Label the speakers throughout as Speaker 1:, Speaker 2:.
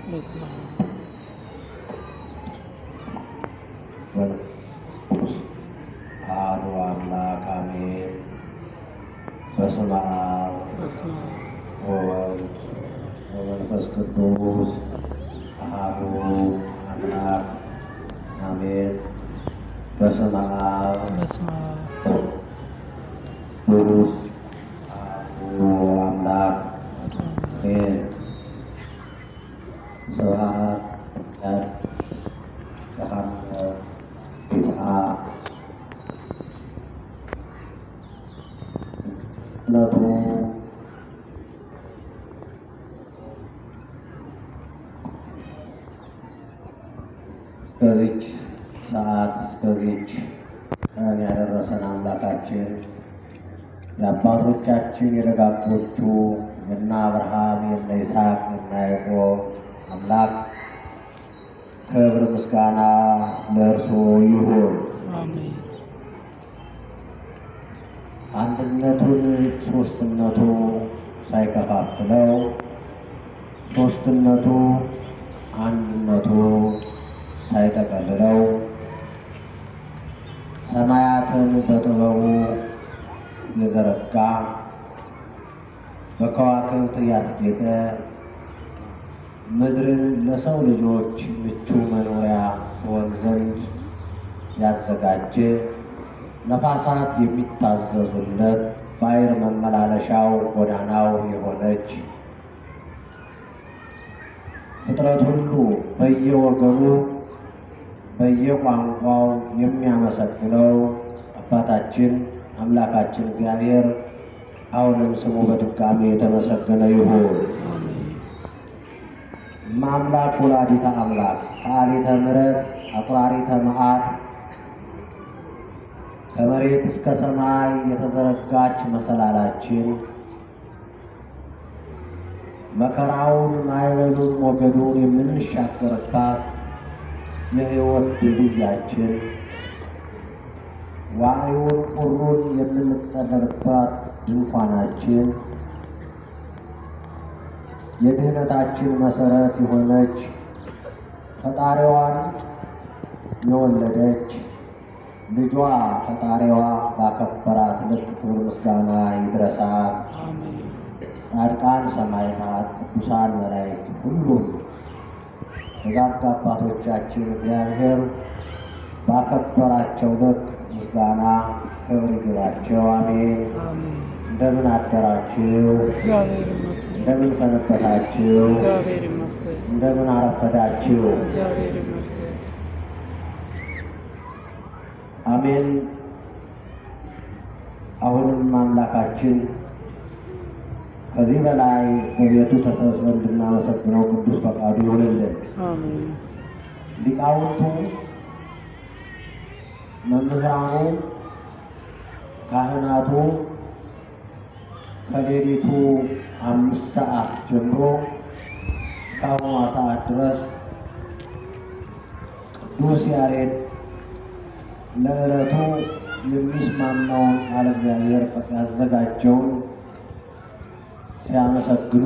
Speaker 1: በስመ አብ
Speaker 2: ቅዱስ አሐዱ አምላክ አሜን። በስመ አብ
Speaker 1: በስመ አብ
Speaker 2: ወወልድ ወመንፈስ ቅዱስ አሐዱ አምላክ አሜን። በስመ አብ
Speaker 1: በስመ አብ
Speaker 2: ቅዱስ አሐዱ አምላክ
Speaker 1: አሐዱ አምላክ
Speaker 2: አሜን። ስብሐት ለእግዚአብሔር ዘሐመ ጌታ ነቱ እስከዚች ሰዓት እስከዚች ቀን ያደረሰን አምላካችን የአባቶቻችን የደጋጎቹ የነ አብርሃም የነ ይስሐቅ የነ ያዕቆብ አምላክ ክብር ምስጋና ለእርሱ ይሁን።
Speaker 1: አሜን
Speaker 2: አንድነቱን ሶስትነቱ ሳይከፋፍለው ሶስትነቱ አንድነቱ ሳይጠቀልለው ሰማያትን በጥበቡ የዘረጋ በከዋክብት ያስጌጠ ምድርን ለሰው ልጆች ምቹ መኖሪያ ትሆን ዘንድ ያዘጋጀ ነፋሳት የሚታዘዙለት ባሕር መመላለሻው ጎዳናው የሆነች ፍጥረት ሁሉ በየወገኑ በየቋንቋው የሚያመሰግነው አባታችን አምላካችን እግዚአብሔር አሁንም ስሙ በድጋሚ የተመሰገነ ይሁን።
Speaker 1: አሜን
Speaker 2: ማምላክ ወላዲተ አምላክ ሰአሊተ ምሕረት አቁራሪተ መዓት ከመሬት እስከ ሰማይ የተዘረጋች መሰላላችን መከራውን ማዕበሉን ሞገዱን የምንሻገርባት የሕይወት ድልድያችን ዋዩን ቁሩን የምንጠለልባት ድንኳናችን የድህነታችን መሰረት የሆነች ፈጣሪዋን የወለደች ልጇ ፈጣሪዋ ባከበራት ልክ ክብር ምስጋና ይድረሳት።
Speaker 1: አሜን
Speaker 2: ጻድቃን ሰማዕታት፣ ቅዱሳን መላእክት፣ ሁሉም ደጋግ አባቶቻችን እግዚአብሔር ባከበራቸው ልክ ምስጋና ክብር ይግባቸው። አሜን።
Speaker 1: አሜን
Speaker 2: እንደምን አደራችሁ?
Speaker 1: እግዚአብሔር ይመስገን
Speaker 2: እንደምን ሰነበታችሁ?
Speaker 1: እግዚአብሔር ይመስገን
Speaker 2: እንደምን አረፈዳችሁ?
Speaker 1: እግዚአብሔር ይመስገን
Speaker 2: አሜን። አሁንም አምላካችን ከዚህ በላይ በቤቱ ተሰብስበን እንድናመሰግነው ቅዱስ ፈቃዱ ይሆንልን።
Speaker 1: አሜን
Speaker 2: ሊቃውንቱ፣ መምህራኑ፣ ካህናቱ ከሌሊቱ አምስት ሰዓት ጀምሮ እስካሁኗ ሰዓት ድረስ ቅዱስ ያሬድ ለዕለቱ የሚስማማውን ቃለ እግዚአብሔር ያዘጋጀውን ሲያመሰግኑ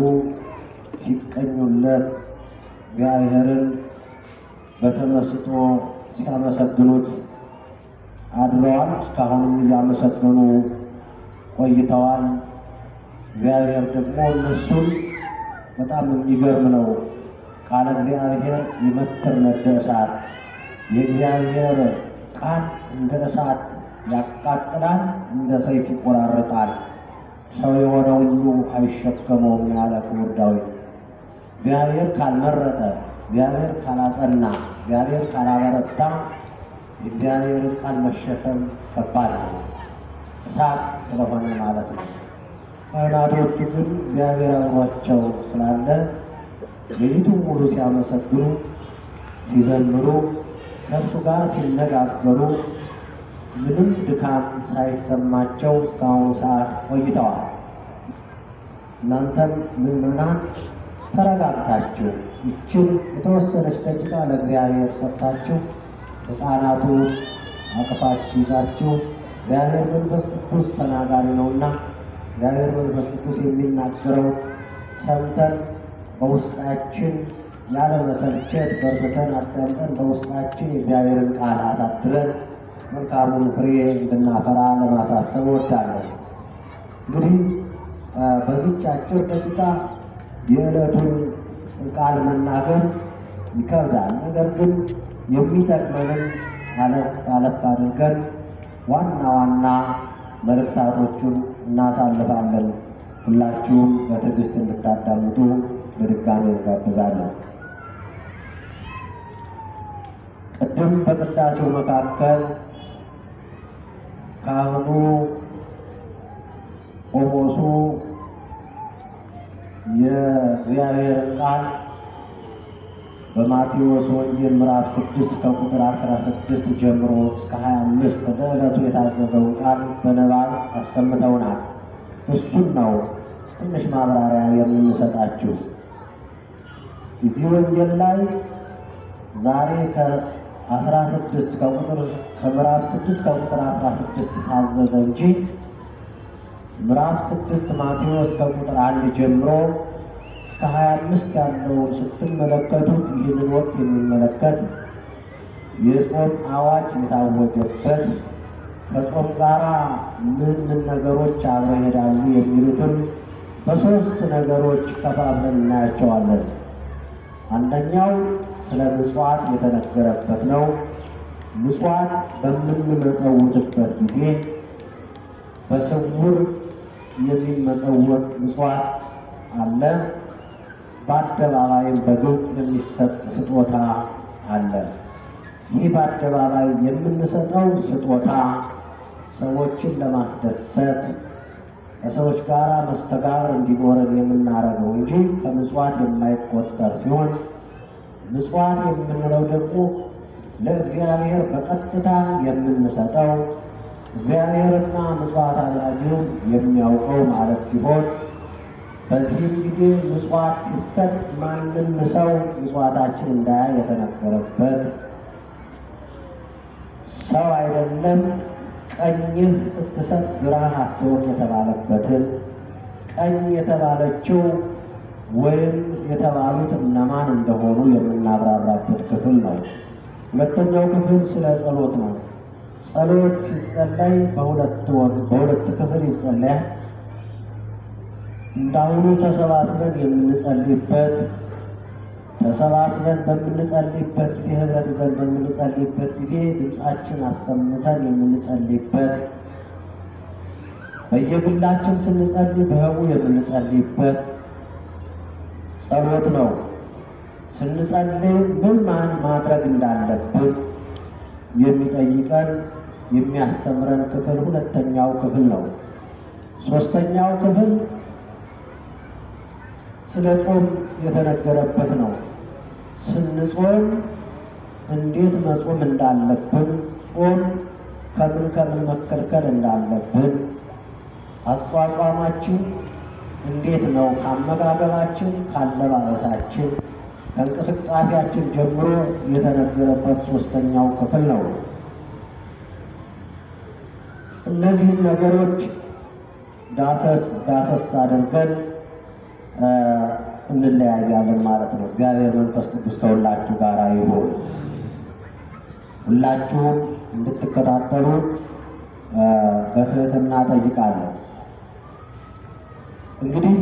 Speaker 2: ሲቀኙለት እግዚአብሔርን በተመስጦ ሲያመሰግኑት አድረዋል። እስካሁንም እያመሰገኑ ቆይተዋል። እግዚአብሔር ደግሞ እነሱን በጣም የሚገርም ነው። ቃለ እግዚአብሔር ይመትር ነደ እሳት፣ የእግዚአብሔር ቃል እንደ እሳት ያቃጥላል፣ እንደ ሰይፍ ይቆራርጣል። ሰው የሆነ ሁሉ አይሸከመውም ያለ ክቡር ዳዊት። እግዚአብሔር ካልመረጠ፣ እግዚአብሔር ካላጸና፣ እግዚአብሔር ካላበረታ የእግዚአብሔርን ቃል መሸከም ከባድ ነው፣ እሳት ስለሆነ ማለት ነው። ካህናቶቹ ግን እግዚአብሔር አብሯቸው ስላለ ሌሊቱን ሙሉ ሲያመሰግኑ፣ ሲዘምሩ፣ ከእርሱ ጋር ሲነጋገሩ ምንም ድካም ሳይሰማቸው እስካሁኑ ሰዓት ቆይተዋል። እናንተም ምዕመናን ተረጋግታችሁ ይችን የተወሰነች ደቂቃ ለእግዚአብሔር ሰጥታችሁ ሕፃናቱ አቅፋችሁ ይዛችሁ እግዚአብሔር መንፈስ ቅዱስ ተናጋሪ ነውና እግዚአብሔር መንፈስ ቅዱስ የሚናገረው ሰምተን በውስጣችን ያለ መሰልቸት በርትተን አዳምጠን በውስጣችን የእግዚአብሔርን ቃል አሳድረን መልካሙን ፍሬ እንድናፈራ ለማሳሰብ እወዳለሁ። እንግዲህ በዚች አጭር ደቂቃ የዕለቱን ቃል መናገር ይከብዳል። ነገር ግን የሚጠቅመንን አለፍ አለፍ አድርገን ዋና ዋና መልእክታቶቹን እናሳልፋለን። ሁላችሁም በትዕግስት እንድታዳምጡ በድጋሚ እንጋብዛለን። ቅድም በቅዳሴው መካከል ካህኑ ቆሞሱ የእግዚአብሔርን ቃል በማቴዎስ ወንጌል ምዕራፍ 6 ከቁጥር 16 ጀምሮ እስከ 25 ለዕለቱ የታዘዘውን ቃል በንባብ አሰምተውናል። እሱን ነው ትንሽ ማብራሪያ የምንሰጣችሁ። እዚህ ወንጌል ላይ ዛሬ ከ16 ከቁጥር ከምዕራፍ 6 ከቁጥር 16 ታዘዘ እንጂ ምዕራፍ 6 ማቴዎስ ከቁጥር አንድ ጀምሮ እስከ 25 ያለውን ስትመለከቱት ይህንን ወቅት የሚመለከት የጾም አዋጅ የታወጀበት ከጾም ጋር ምን ምን ነገሮች አብረው ይሄዳሉ የሚሉትን በሦስት ነገሮች ከፋፍለን እናያቸዋለን። አንደኛው ስለ ምጽዋት የተነገረበት ነው። ምጽዋት በምንመጸውትበት ጊዜ በስውር የሚመጸወት ምጽዋት አለ። በአደባባይም በግልጽ የሚሰጥ ስጦታ አለ። ይህ በአደባባይ የምንሰጠው ስጦታ ሰዎችን ለማስደሰት ከሰዎች ጋር መስተጋብር እንዲኖረን የምናደርገው እንጂ ከምጽዋት የማይቆጠር ሲሆን ምጽዋት የምንለው ደግሞ ለእግዚአብሔር በቀጥታ የምንሰጠው እግዚአብሔርና ምጽዋት አድራጊው የሚያውቀው ማለት ሲሆን በዚህም ጊዜ ምጽዋት ሲሰጥ ማንም ሰው ምጽዋታችን እንዳያይ የተነገረበት ሰው አይደለም ቀኝህ ስትሰጥ ግራህ አትወቅ የተባለበትን ቀኝ የተባለችው ወይም የተባሉት እነማን እንደሆኑ የምናብራራበት ክፍል ነው። ሁለተኛው ክፍል ስለ ጸሎት ነው። ጸሎት ሲጸለይ በሁለት በሁለት ክፍል ይጸለያል። እንዳሁኑ ተሰባስበን የምንጸልይበት ተሰባስበን በምንጸልይበት ጊዜ ህብረት ይዘን በምንጸልይበት ጊዜ ድምፃችን አሰምተን የምንጸልይበት በየግላችን ስንጸልይ በህቡ የምንጸልይበት ጸሎት ነው። ስንጸልይ ምን ማን ማድረግ እንዳለብን የሚጠይቀን የሚያስተምረን ክፍል ሁለተኛው ክፍል ነው። ሶስተኛው ክፍል ስለ ጾም የተነገረበት ነው። ስንጾም እንዴት መጾም እንዳለብን፣ ጾም ከምን ከምን መከልከል እንዳለብን፣ አስተዋጽሟችን እንዴት ነው ከአመጋገባችን፣ ካለባበሳችን፣ ከእንቅስቃሴያችን ጀምሮ የተነገረበት ሶስተኛው ክፍል ነው። እነዚህን ነገሮች ዳሰስ ዳሰስ አድርገን እንለያያለን ማለት ነው። እግዚአብሔር መንፈስ ቅዱስ ከሁላችሁ ጋር ይሁን። ሁላችሁም እንድትከታተሉ በትህትና ጠይቃለሁ። እንግዲህ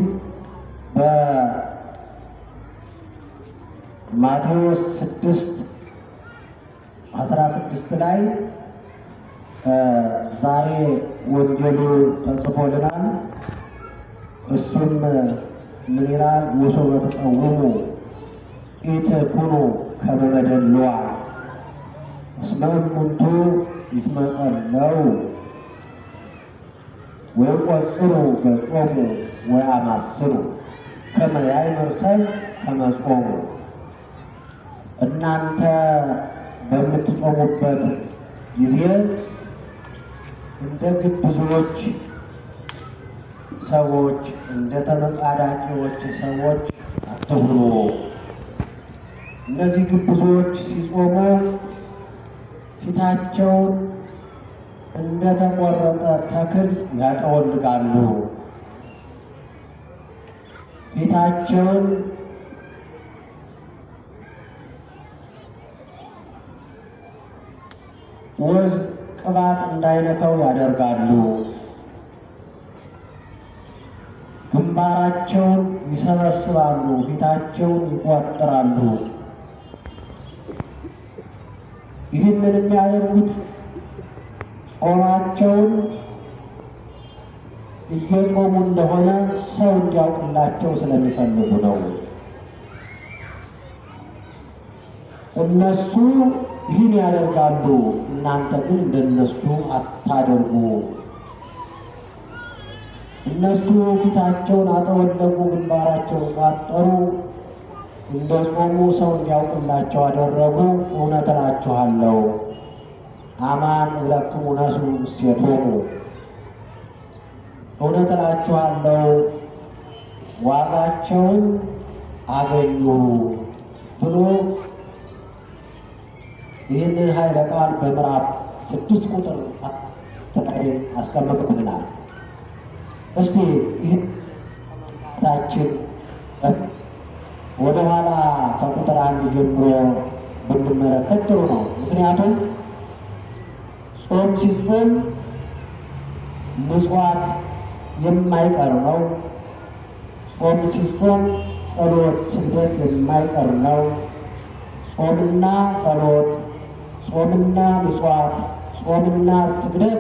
Speaker 2: በማቴዎስ ስድስት አስራ ስድስት ላይ ዛሬ ወንጌሉ ተጽፎልናል። እሱም ምን ይላል? ወሶበ ተጸውሙ ኢትኩኑ ከመ በደልዋን እስመ እሙንቱ ይትመጸለው ወይቈጽሩ ገጾሙ ወያማስኑ ከመ ያእምር ሰብእ ከመ ጾሙ። እናንተ በምትጾሙበት ጊዜ እንደ ግብዞች ሰዎች እንደ ተመጻዳቂዎች ሰዎች አትሁኑ። እነዚህ ግብዞች ሲጾሙ ፊታቸውን እንደተቆረጠ ተክል ያጠወልጋሉ። ፊታቸውን ወዝ ቅባት እንዳይነካው ያደርጋሉ። ግንባራቸውን ይሰበስባሉ፣ ፊታቸውን ይቋጥራሉ። ይህንን የሚያደርጉት ጾማቸውን እየጾሙ እንደሆነ ሰው እንዲያውቅላቸው ስለሚፈልጉ ነው። እነሱ ይህን ያደርጋሉ፣ እናንተ ግን እንደነሱ አታደርጉ። እነሱ ፊታቸውን አጠወለጉ፣ ግንባራቸውን ቋጠሩ፣ እንደ ጾሙ ሰው እንዲያውቅላቸው አደረጉ። እውነት እላችኋለሁ አማን እብለክሙ ነሱ እሴቶሙ፣ እውነት እላችኋለሁ ዋጋቸውን አገኙ ብሎ ይህንን ኃይለ ቃል በምዕራፍ ስድስት ቁጥር ተቀይ አስቀምጡልናል። እስቲ ይህ ታችን ወደ ኋላ ከቁጥር አንድ ጀምሮ ብንመለከት ጥሩ ነው። ምክንያቱም ጾም ሲጾም ምጽዋት የማይቀር ነው። ጾም ሲጾም ጸሎት፣ ስግደት የማይቀር ነው። ጾምና ጸሎት፣ ጾምና ምጽዋት፣ ጾምና ስግደት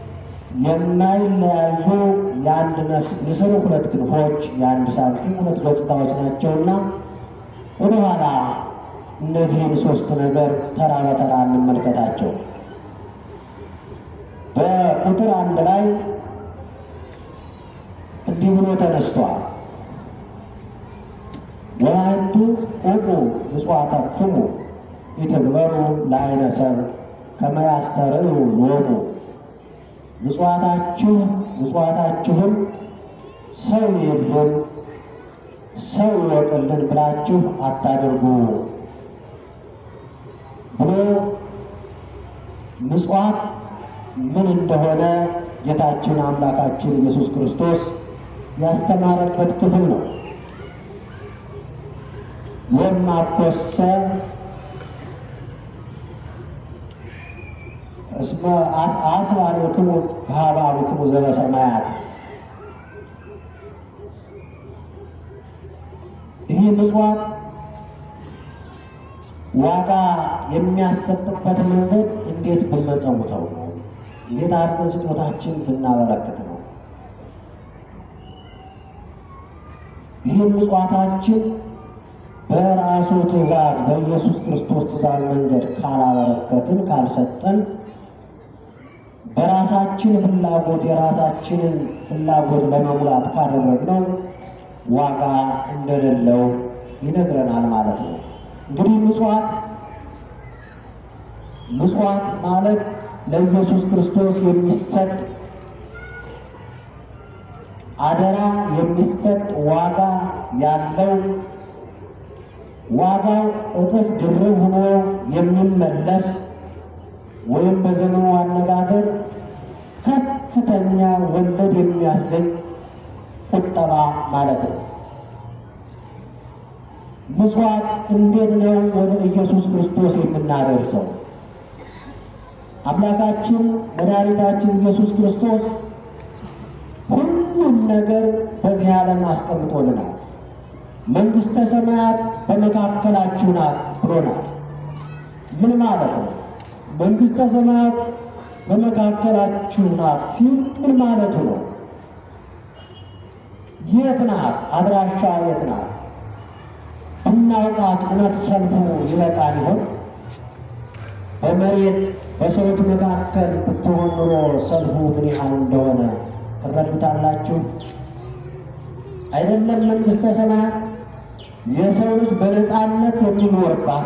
Speaker 2: የማይለያዩ የአንድ ንስር ሁለት ክንፎች፣ የአንድ ሳንቲም ሁለት ገጽታዎች ናቸውና ወደኋላ እነዚህን ሶስት ነገር ተራ በተራ እንመልከታቸው። በቁጥር አንድ ላይ እንዲህ ብሎ ተነስቷል። ወላይቱ ቁሙ ምጽዋተክሙ ኢትግበሩ ለዓይነ ሰብእ ከመ ያስተርእዩ ሎሙ ምጽዋታችሁ ምጽዋታችሁን ሰው የለም ሰው ይወቅልን ብላችሁ አታደርጉ ብሎ ምጽዋት ምን እንደሆነ ጌታችን አምላካችን ኢየሱስ ክርስቶስ ያስተማረበት ክፍል ነው። ወማኮሰ እስመ አስባልክሙ በሀባብክሙ ዘበሰማያት ይህ ምጽዋት ዋጋ የሚያሰጥበት መንገድ እንዴት ብንመጸውተው ነው? እንዴት አድርገን ስጦታችን ብናበረክት ነው? ይህን ምጽዋታችን በራሱ ትእዛዝ በኢየሱስ ክርስቶስ ትእዛዝ መንገድ ካላበረከትን ካልሰጠን በራሳችን ፍላጎት የራሳችንን ፍላጎት ለመሙላት ካደረግነው ዋጋ እንደሌለው ይነግረናል ማለት ነው። እንግዲህ ምጽዋት ምጽዋት ማለት ለኢየሱስ ክርስቶስ የሚሰጥ አደራ የሚሰጥ ዋጋ ያለው ዋጋው እጥፍ ድርብ ሆኖ የሚመለስ ወይም በዘመኑ አነጋገር ከፍተኛ ወለድ የሚያስገኝ ቁጠባ ማለት ነው። ምጽዋት እንዴት ነው ወደ ኢየሱስ ክርስቶስ የምናደርሰው? አምላካችን መድኃኒታችን ኢየሱስ ክርስቶስ ሁሉም ነገር በዚህ ዓለም አስቀምጦልናል። መንግሥተ ሰማያት በመካከላችሁ ናት ብሎናል። ምን ማለት ነው? መንግሥተ ሰማያት በመካከላችሁ ናት ሲል ምን ማለቱ ነው? የት ናት? አድራሻ የት ናት? ብናውቃት እውነት ሰልፉ ይበቃል ይሆን? በመሬት በሰዎች መካከል ብትሆን ኑሮ ሰልፉ ምን ያህል እንደሆነ ትረዱታላችሁ። አይደለም መንግሥተ ሰማያት የሰው ልጅ በነፃነት የሚኖርባት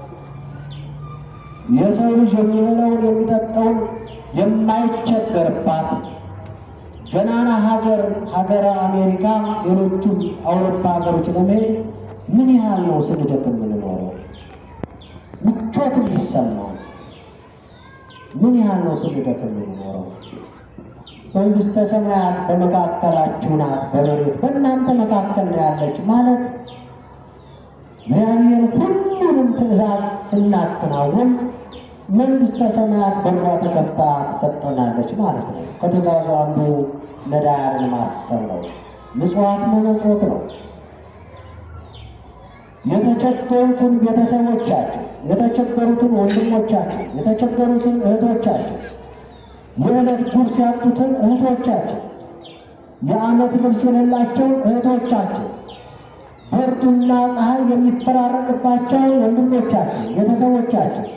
Speaker 2: የሰው ልጅ የሚበላውን የሚጠጣውን የማይቸገርባት ገናና ሀገር ሀገረ አሜሪካ፣ ሌሎቹም አውሮፓ ሀገሮች ለመሄድ ምን ያህል ነው ስንደክም የምንኖረው? ምቾት እንዲሰማው ምን ያህል ነው ስንደክም የምንኖረው? መንግሥተ ሰማያት በመካከላችሁ ናት፣ በመሬት በእናንተ መካከል ነው ያለች ማለት እግዚአብሔር ሁሉንም ትእዛዝ ስናከናውን መንግሥተ ሰማያት በሯ ተከፍታ ትሰጠናለች ማለት ነው። ከትእዛዙ አንዱ ነዳያንን ማሰብ ነው። ምጽዋት መመጽወት ነው። የተቸገሩትን ቤተሰቦቻችን፣ የተቸገሩትን ወንድሞቻችን፣ የተቸገሩትን እህቶቻችን፣ የዕለት ጉርስ ያጡትን እህቶቻችን፣ የዓመት ልብስ የሌላቸውን እህቶቻችን፣ ብርድና ፀሐይ የሚፈራረቅባቸውን ወንድሞቻችን፣ ቤተሰቦቻችን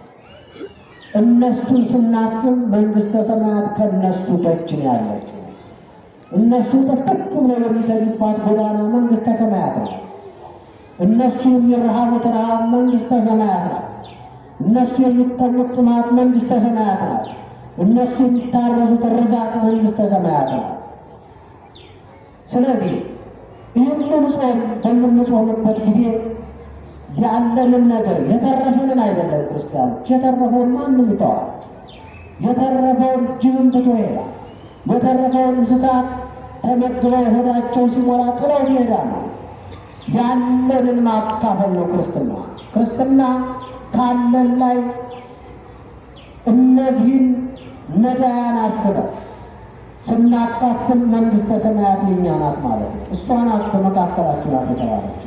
Speaker 2: እነሱን ስናስብ መንግሥተ ሰማያት ከእነሱ ደጅ ነው ያለችው። እነሱ ጥፍጥፍ ብለው የሚተኙባት ጎዳና መንግሥተ ሰማያት ነው። እነሱ የሚረሃቡት ረሃብ መንግሥተ ሰማያት ናት። እነሱ የሚጠሙት ጥማት መንግሥተ ሰማያት ናት። እነሱ የሚታረዙት ርዛት መንግሥተ ሰማያት ናት። ስለዚህ ይህንን ጾም በምንጾምበት ጊዜ ያለንን ነገር የተረፈንን አይደለም ክርስቲያኖች፣ የተረፈውን ማንም ይተዋል። የተረፈውን ጅብም ትቶ ይሄዳል። የተረፈውን እንስሳት ተመግበው ሆዳቸው ሲሞላ ጥለው ይሄዳሉ። ያለንን ማካፈል ነው ክርስትና። ክርስትና ካለን ላይ እነዚህን ነዳያን አስበን ስናካፍል መንግሥተ ሰማያት የእኛ ናት ማለት ነው። እሷ ናት በመካከላችሁ ናት የተባለችው።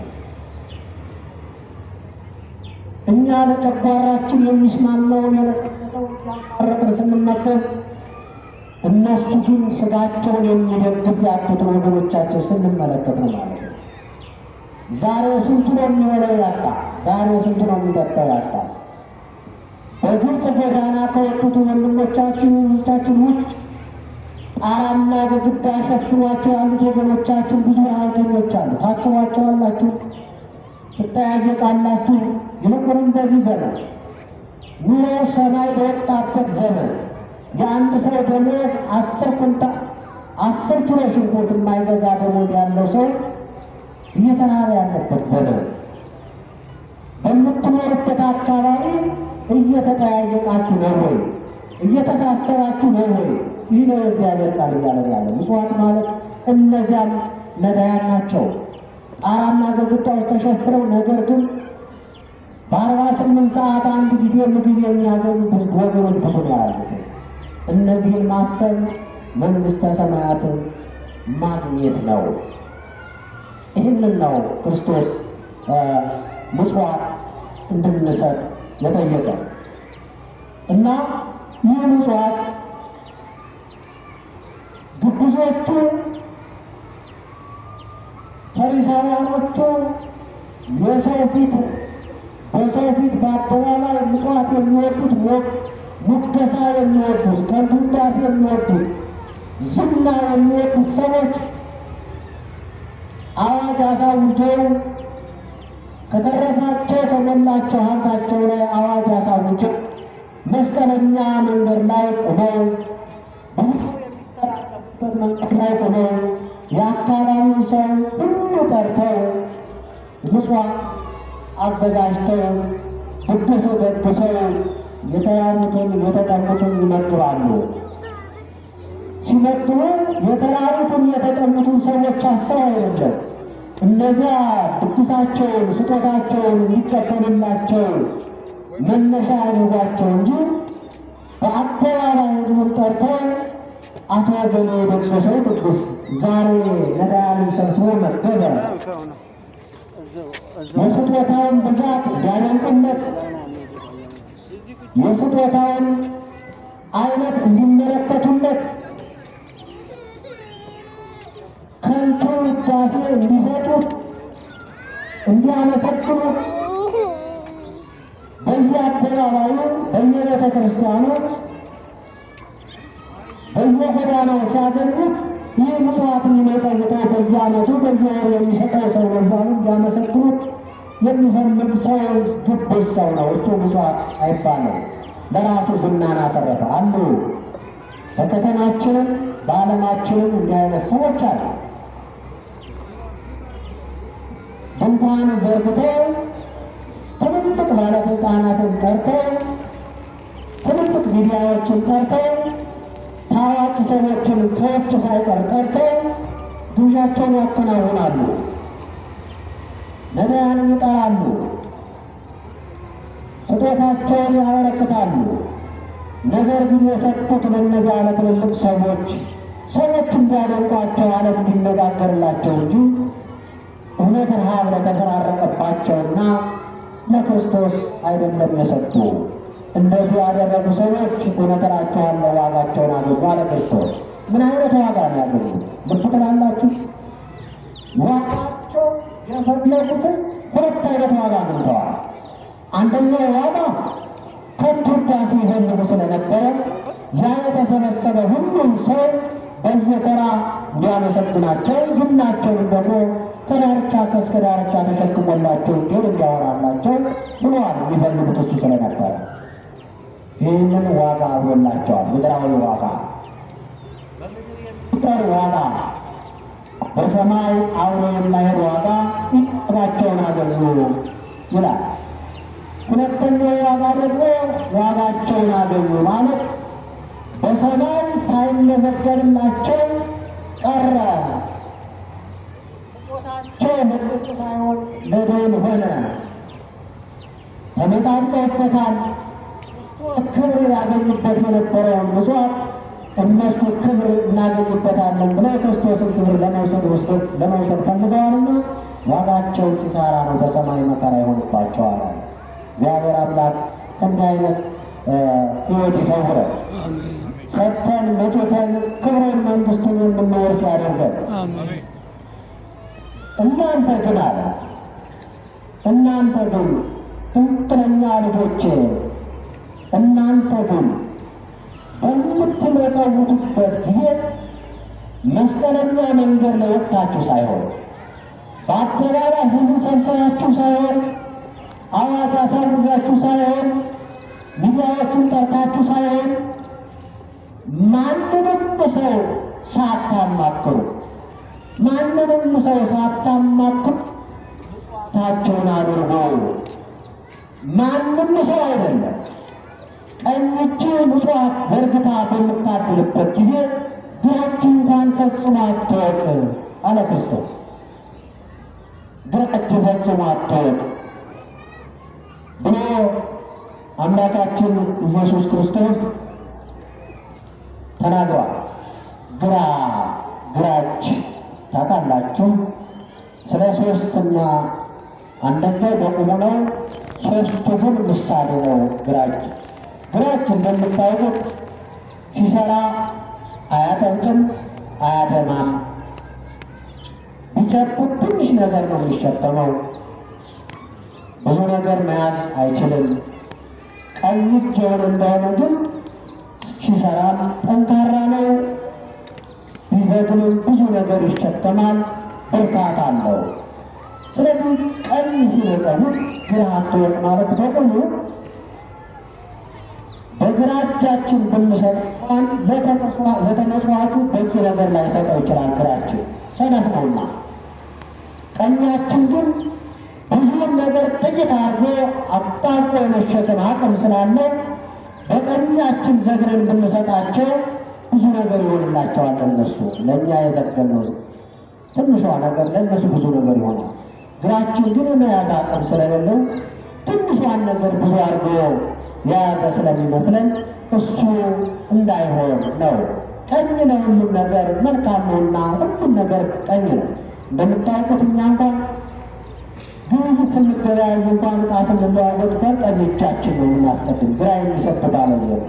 Speaker 2: እኛ ለጨጓራችን የሚስማማውን የለሰለሰውን እያማረጥን ስንመገብ፣ እነሱ ግን ስጋቸውን የሚደግፍ ያጡትን ወገኖቻቸው ስንመለከት ነው ማለት ነው። ዛሬ ስንቱ ነው የሚበላው ያጣ? ዛሬ ስንቱ ነው የሚጠጣው ያጣ? በግልጽ ጎዳና ከወጡት ወንድሞቻችን እህቶቻችን ውጭ ጣራና ግድግዳ ሸፍኗቸው ያሉት ወገኖቻችን ብዙ ረሃብተኞች አሉ። ታስቧቸዋላችሁ? ትጠያየቃላችሁ? ይልቁንም በዚህ ዘመን ኑሮ ሰማይ በወጣበት ዘመን የአንድ ሰው ደሞዝ አስር ኩንታ አስር ኪሎ ሽንኩርት የማይገዛ ደሞዝ ያለው ሰው እየተራበ ያለበት ዘመን በምትኖርበት አካባቢ እየተጠያየቃችሁ ነው ወይ? እየተሳሰራችሁ ነው ወይ? ይህ ነው የእግዚአብሔር ቃል እያለን ያለ ምጽዋት ማለት እነዚያም ነዳያን ናቸው። ጣራና ግድግዳዎች ተሸፍነው ነገር ግን በአርባ ስምንት ሰዓት አንድ ጊዜ ምግብ የሚያገኙ ብዙ ወገኖች ብዙ ነው ያሉት። እነዚህን ማሰብ መንግሥተ ሰማያትን ማግኘት ነው። ይህንን ነው ክርስቶስ ምጽዋት እንድንሰጥ የጠየቀ እና ይህ ምጽዋት ግብዞቹ ፈሪሳውያኖቹ የሰው ፊት በሰው ፊት በአደባባይ ምጽዋት የሚወዱት ሙገሳ የሚወዱት ከንቱ ውዳሴ የሚወዱት ዝና የሚወዱት ሰዎች አዋጅ አሳውጀው ከተረፋቸው ከሞላቸው ሀብታቸው ላይ አዋጅ አሳውጀው መስቀለኛ መንገድ ላይ ቆመው ብዙ የሚተላለፍበት መንገድ ላይ ቆመው የአካባቢውን ሰው ሁሉ ጠርተው ምጽዋት አዘጋጅተው ድግስ ደግሰው የተራቡትን የተጠሙትን ይመግባሉ። ሲመግቡ የተራቡትን የተጠሙትን ሰዎች አሰብ አይደለም። እነዚያ ድግሳቸውን ስጦታቸውን እንዲቀበሉላቸው መነሻ አድርጓቸው እንጂ በአደባባይ ሕዝቡን ጠርተው አቶ ገሌ የደገሰው ድግስ ዛሬ ነዳያንን ሰብስቦ መገበ የስጦታውን ብዛት እንዲያደንቁለት የስጦታውን አይነት እንዲመለከቱለት ከንቱ ውዳሴ እንዲሰጡት እንዲያመሰግኑት በየአደባባዩ በየቤተ ክርስቲያኑ በየጎዳናው ሲያገኙት ይህ ምጽዋት የሚመጸውተው በየዓመቱ በየወሩ የሚሰጠው ሰው ነው እያሉ እንዲያመሰግኑት የሚፈልግ ሰው ግብዝ ሰው ነው። እሱ ምጽዋት አይባለው። ለራሱ ዝናን አተረፈ። አንዱ በከተማችንም በዓለማችንም እንዲህ አይነት ሰዎች አሉ። ድንኳን ዘርግተው ትልልቅ ባለስልጣናትን ጠርተው ትልልቅ ሚዲያዎችን ጠርተው ታዋቂ ሰዎችን ከውጭ ሳይቀር ጠርተው ግብዣቸውን ያከናውናሉ። ነዳያንን ይጠራሉ። ስጦታ ስጦታቸውን ያበረክታሉ። ነገር ግን የሰጡት ለእነዚያ ለትልልቅ ሰዎች ሰዎች እንዲያደንቋቸው ዓለም እንዲነጋገርላቸው እንጂ እውነት ረሃብ ለተፈራረቀባቸውና ለክርስቶስ አይደለም የሰጡ። እንደዚህ ያደረጉ ሰዎች እውነት እላችኋለሁ ዋጋቸውን አገኙ አለ ክርስቶስ። ምን አይነት ዋጋ ነው ያገኙት? ልብ ትላላችሁ? ዋጋቸው የፈለጉትን ሁለት አይነት ዋጋ አግኝተዋል። አንደኛው ዋጋ ከንቱ ውዳሴ ይፈልጉ ስለነበረ ያ የተሰበሰበ ሁሉም ሰው በየተራ እንዲያመሰግናቸው ዝናቸውን ደግሞ ከዳርቻ ከእስከ ዳርቻ ተሸክሞላቸው እንዲሆን እንዲያወራላቸው ብለዋል። የሚፈልጉት እሱ ስለነበረ ይህንን ዋጋ አብሎላቸዋል። ምድራዊ ዋጋ ጠር ዋጋ በሰማይ አብሮ የማይሄድ ዋጋ ዋጋቸውን አገኙ ይላል። ሁለተኛው ዋጋ ደግሞ ዋጋቸውን አገኙ ማለት በሰማይ ሳይመዘገብላቸው ቀረ። ስጦታቸው ለጥቅ ሳይሆን ለደም ሆነ። ተመጻድቀውበታል። ክርስቶስ ክብር ያገኝበት የነበረውን ምጽዋት እነሱ ክብር እናገኝበታለን ብለው ክርስቶስን ክብር ለመውሰድ ወስደው ለመውሰድ ፈልገዋልና ዋጋቸው ኪሳራ ነው፣ በሰማይ መከራ ይሆንባቸዋል አለ። እግዚአብሔር አምላክ ከእንዲህ አይነት ሕይወት ይሰውረን።
Speaker 1: አሜን
Speaker 2: ሰጥተን መጡተን ክብሩን መንግስቱን የምንወርስ ያደርገን።
Speaker 1: አሜን
Speaker 2: እናንተ ግን አለ እናንተ ግን ትክክለኛ ልጆቼ እናንተ ግን በምትመጸውቱበት ጊዜ መስቀለኛ መንገድ ላይ ወጥታችሁ ሳይሆን በአደባባይ ሕዝብ ሰብሰባችሁ ሳይሆን አዋጅ አሳውጃችሁ ሳይሆን ሚዲያዎቹን ጠርታችሁ ሳይሆን ማንንም ሰው ሳታማክሩ ማንንም ሰው ሳታማክሩ ታቸውን አድርጎ ማንም ሰው አይደለም ቀኝ እጅ ምጽዋት ዘርግታ በምታድልበት ጊዜ ግራች እንኳን ፈጽሞ አትወቅ አለ ክርስቶስ። ግራች ፈጽሞ አትወቅ ብሎ አምላካችን ኢየሱስ ክርስቶስ ተናግረዋል። ግራ ግራች ታውቃላችሁ። ስለ ሶስትና አንደኛው በቁሙ ነው፣ ሶስቱ ግን ምሳሌ ነው። ግራች ግራች እንደምታውቁት ሲሰራ አያጠብቅም፣ አያደማም። ቢጨብጥ ትንሽ ነገር ነው የሚሸከመው። ብዙ ነገር መያዝ አይችልም። ቀኝ እጅ የሆነ እንደሆነ ግን ሲሰራም ጠንካራ ነው። ቢዘግንም ብዙ ነገር ይሸከማል፣ ብርታት አለው። ስለዚህ ቀኝ ሲመጸውት ግራ አትወቅ ማለት በሙሉ በግራ እጃችን ብንሰጥ እንኳን ለተመጽዋቹ በቂ ነገር ላይሰጠው ይችላል። ግራችን ሰነፍ ነውና፣ ቀኛችን ግን ብዙውን ነገር ጥቂት አድርጎ አጣብቆ የመሸከም አቅም ስላለው በቀኛችን ዘግነን ብንሰጣቸው ብዙ ነገር ይሆንላቸዋል። እነሱ ለእኛ የዘገነው ትንሿ ነገር ለእነሱ ብዙ ነገር ይሆናል። ግራችን ግን የመያዝ አቅም ስለሌለው ትንሿን ነገር ብዙ አድርጎ የያዘ ስለሚመስለን እሱ እንዳይሆን ነው። ቀኝ ለሁሉም ነገር መልካም ነውና ሁሉም ነገር ቀኝ ነው። እንደምታውቁት እኛ እንኳን ግብይት ስንገበያይ እንኳን ዕቃ ስንለዋወጥ እንኳን ቀኝ እጃችን ነው የምናስቀድም። ግራ የሚሰጥ ባለየ ነው።